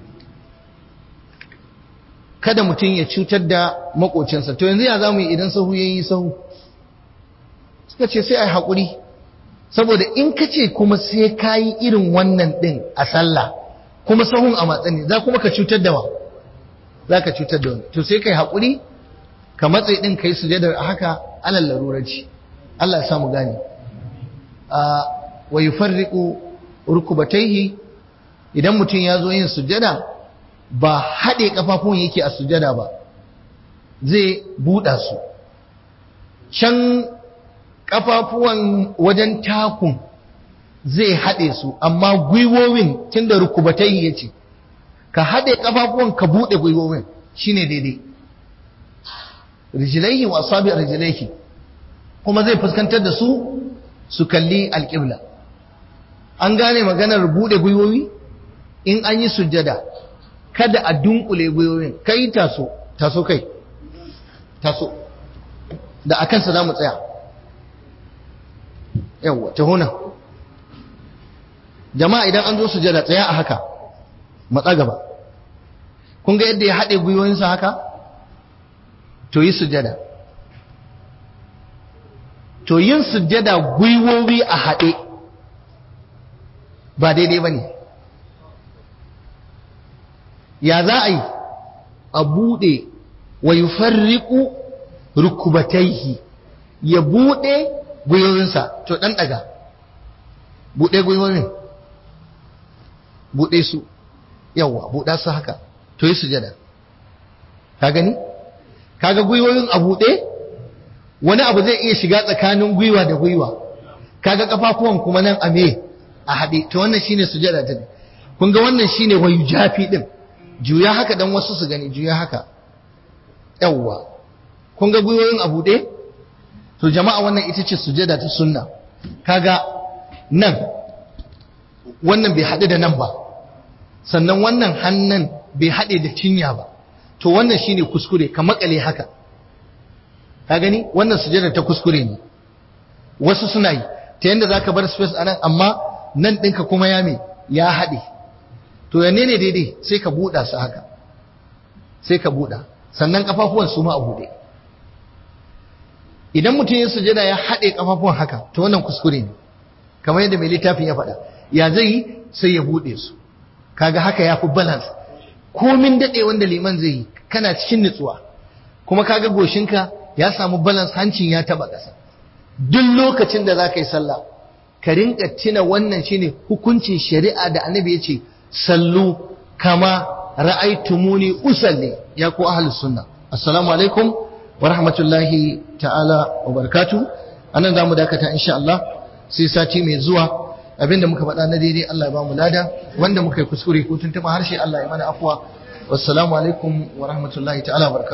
kada mutum ya cutar da makocinsa to yanzu ya zamu yi idan sahu yayi sahu suka ce sai ai hakuri saboda in ka ce kuma sai ka yi irin wannan ɗin a sallah kuma sahun a matsani za kuma ka cutar da wa za ka cutar da wani to sai ka yi haƙuri ka matsayi ɗin ka yi sujadar a haka alal larurarci Allah ya samu gane wa yi farriƙo rukubataihi idan mutum ya zo yin sujada ba haɗe ƙafafun yake a sujada ba zai buɗa su can kafafuwan wajen takun zai haɗe su amma gwiwowin tun da rukubatai ya ce ka haɗe kafafuwan ka buɗe gwiwowin shine daidai rijilaihi wa asabi rijilaihi kuma zai fuskantar da su su kalli alƙibla an gane maganar buɗe gwiwowi in an yi sujjada kada a dunkule gwiwowin kai taso taso kai taso da a kansa za mu tsaya yawwa ta huna jama'a idan an zo sujada tsaya a haka matsa gaba kun ga yadda ya haɗe gwiwoyinsa haka to yi sujada to yin sujada gwiwowi a haɗe ba daidai ba ne ya za a yi a buɗe wa yi farriƙu rukubataihi ya buɗe gwiwoyinsa to ɗan ɗaga buɗe gwiwoyin buɗe su yawwa buɗa su haka to yi sujada ka gani kaga gwiwoyin a buɗe wani abu zai iya shiga tsakanin gwiwa da gwiwa kaga kafafuwan kuma nan a me a haɗe to wannan shine sujada ta kun ga wannan shine wayu jafi din juya haka dan wasu su gani juya haka yawwa kun ga gwiwoyin a buɗe to jama'a wannan ita ce sujada ta sunna kaga nan wannan bai haɗu da nan ba sannan wannan hannun bai haɗe da cinya ba to wannan shine kuskure ka makale haka ka gani wannan sujada ta kuskure ne wasu suna yi ta yadda za ka bar space a nan amma nan ɗinka kuma ya me ya haɗe to yanne ne daidai sai ka buɗa su haka sai ka buɗa sannan ƙafafuwan su ma a buɗe idan mutum ya sujada ya haɗe ƙafafuwan haka to wannan kuskure ne kamar yadda mai littafin ya faɗa ya zai yi sai ya buɗe su kaga haka ya fi balance komin daɗe wanda liman zai yi kana cikin nutsuwa kuma kaga goshinka ya samu balance hancin ya taɓa ƙasa duk lokacin da za ka yi sallah ka rinka tuna wannan shine hukuncin shari'a da annabi ya ce sallu kama ra'aitumuni usalli ya ku ahlus sunna assalamu alaikum wa rahmatullahi ta'ala wa barakatuh anan zamu dakata insha Allah sai sati mai zuwa abinda muka faɗa na daidai Allah ya ba mu lada wanda muka yi kuskure ko tuntuɓa harshe Allah ya mana afwa wassalamu alaikum wa rahmatullahi ta'ala wa barakatuh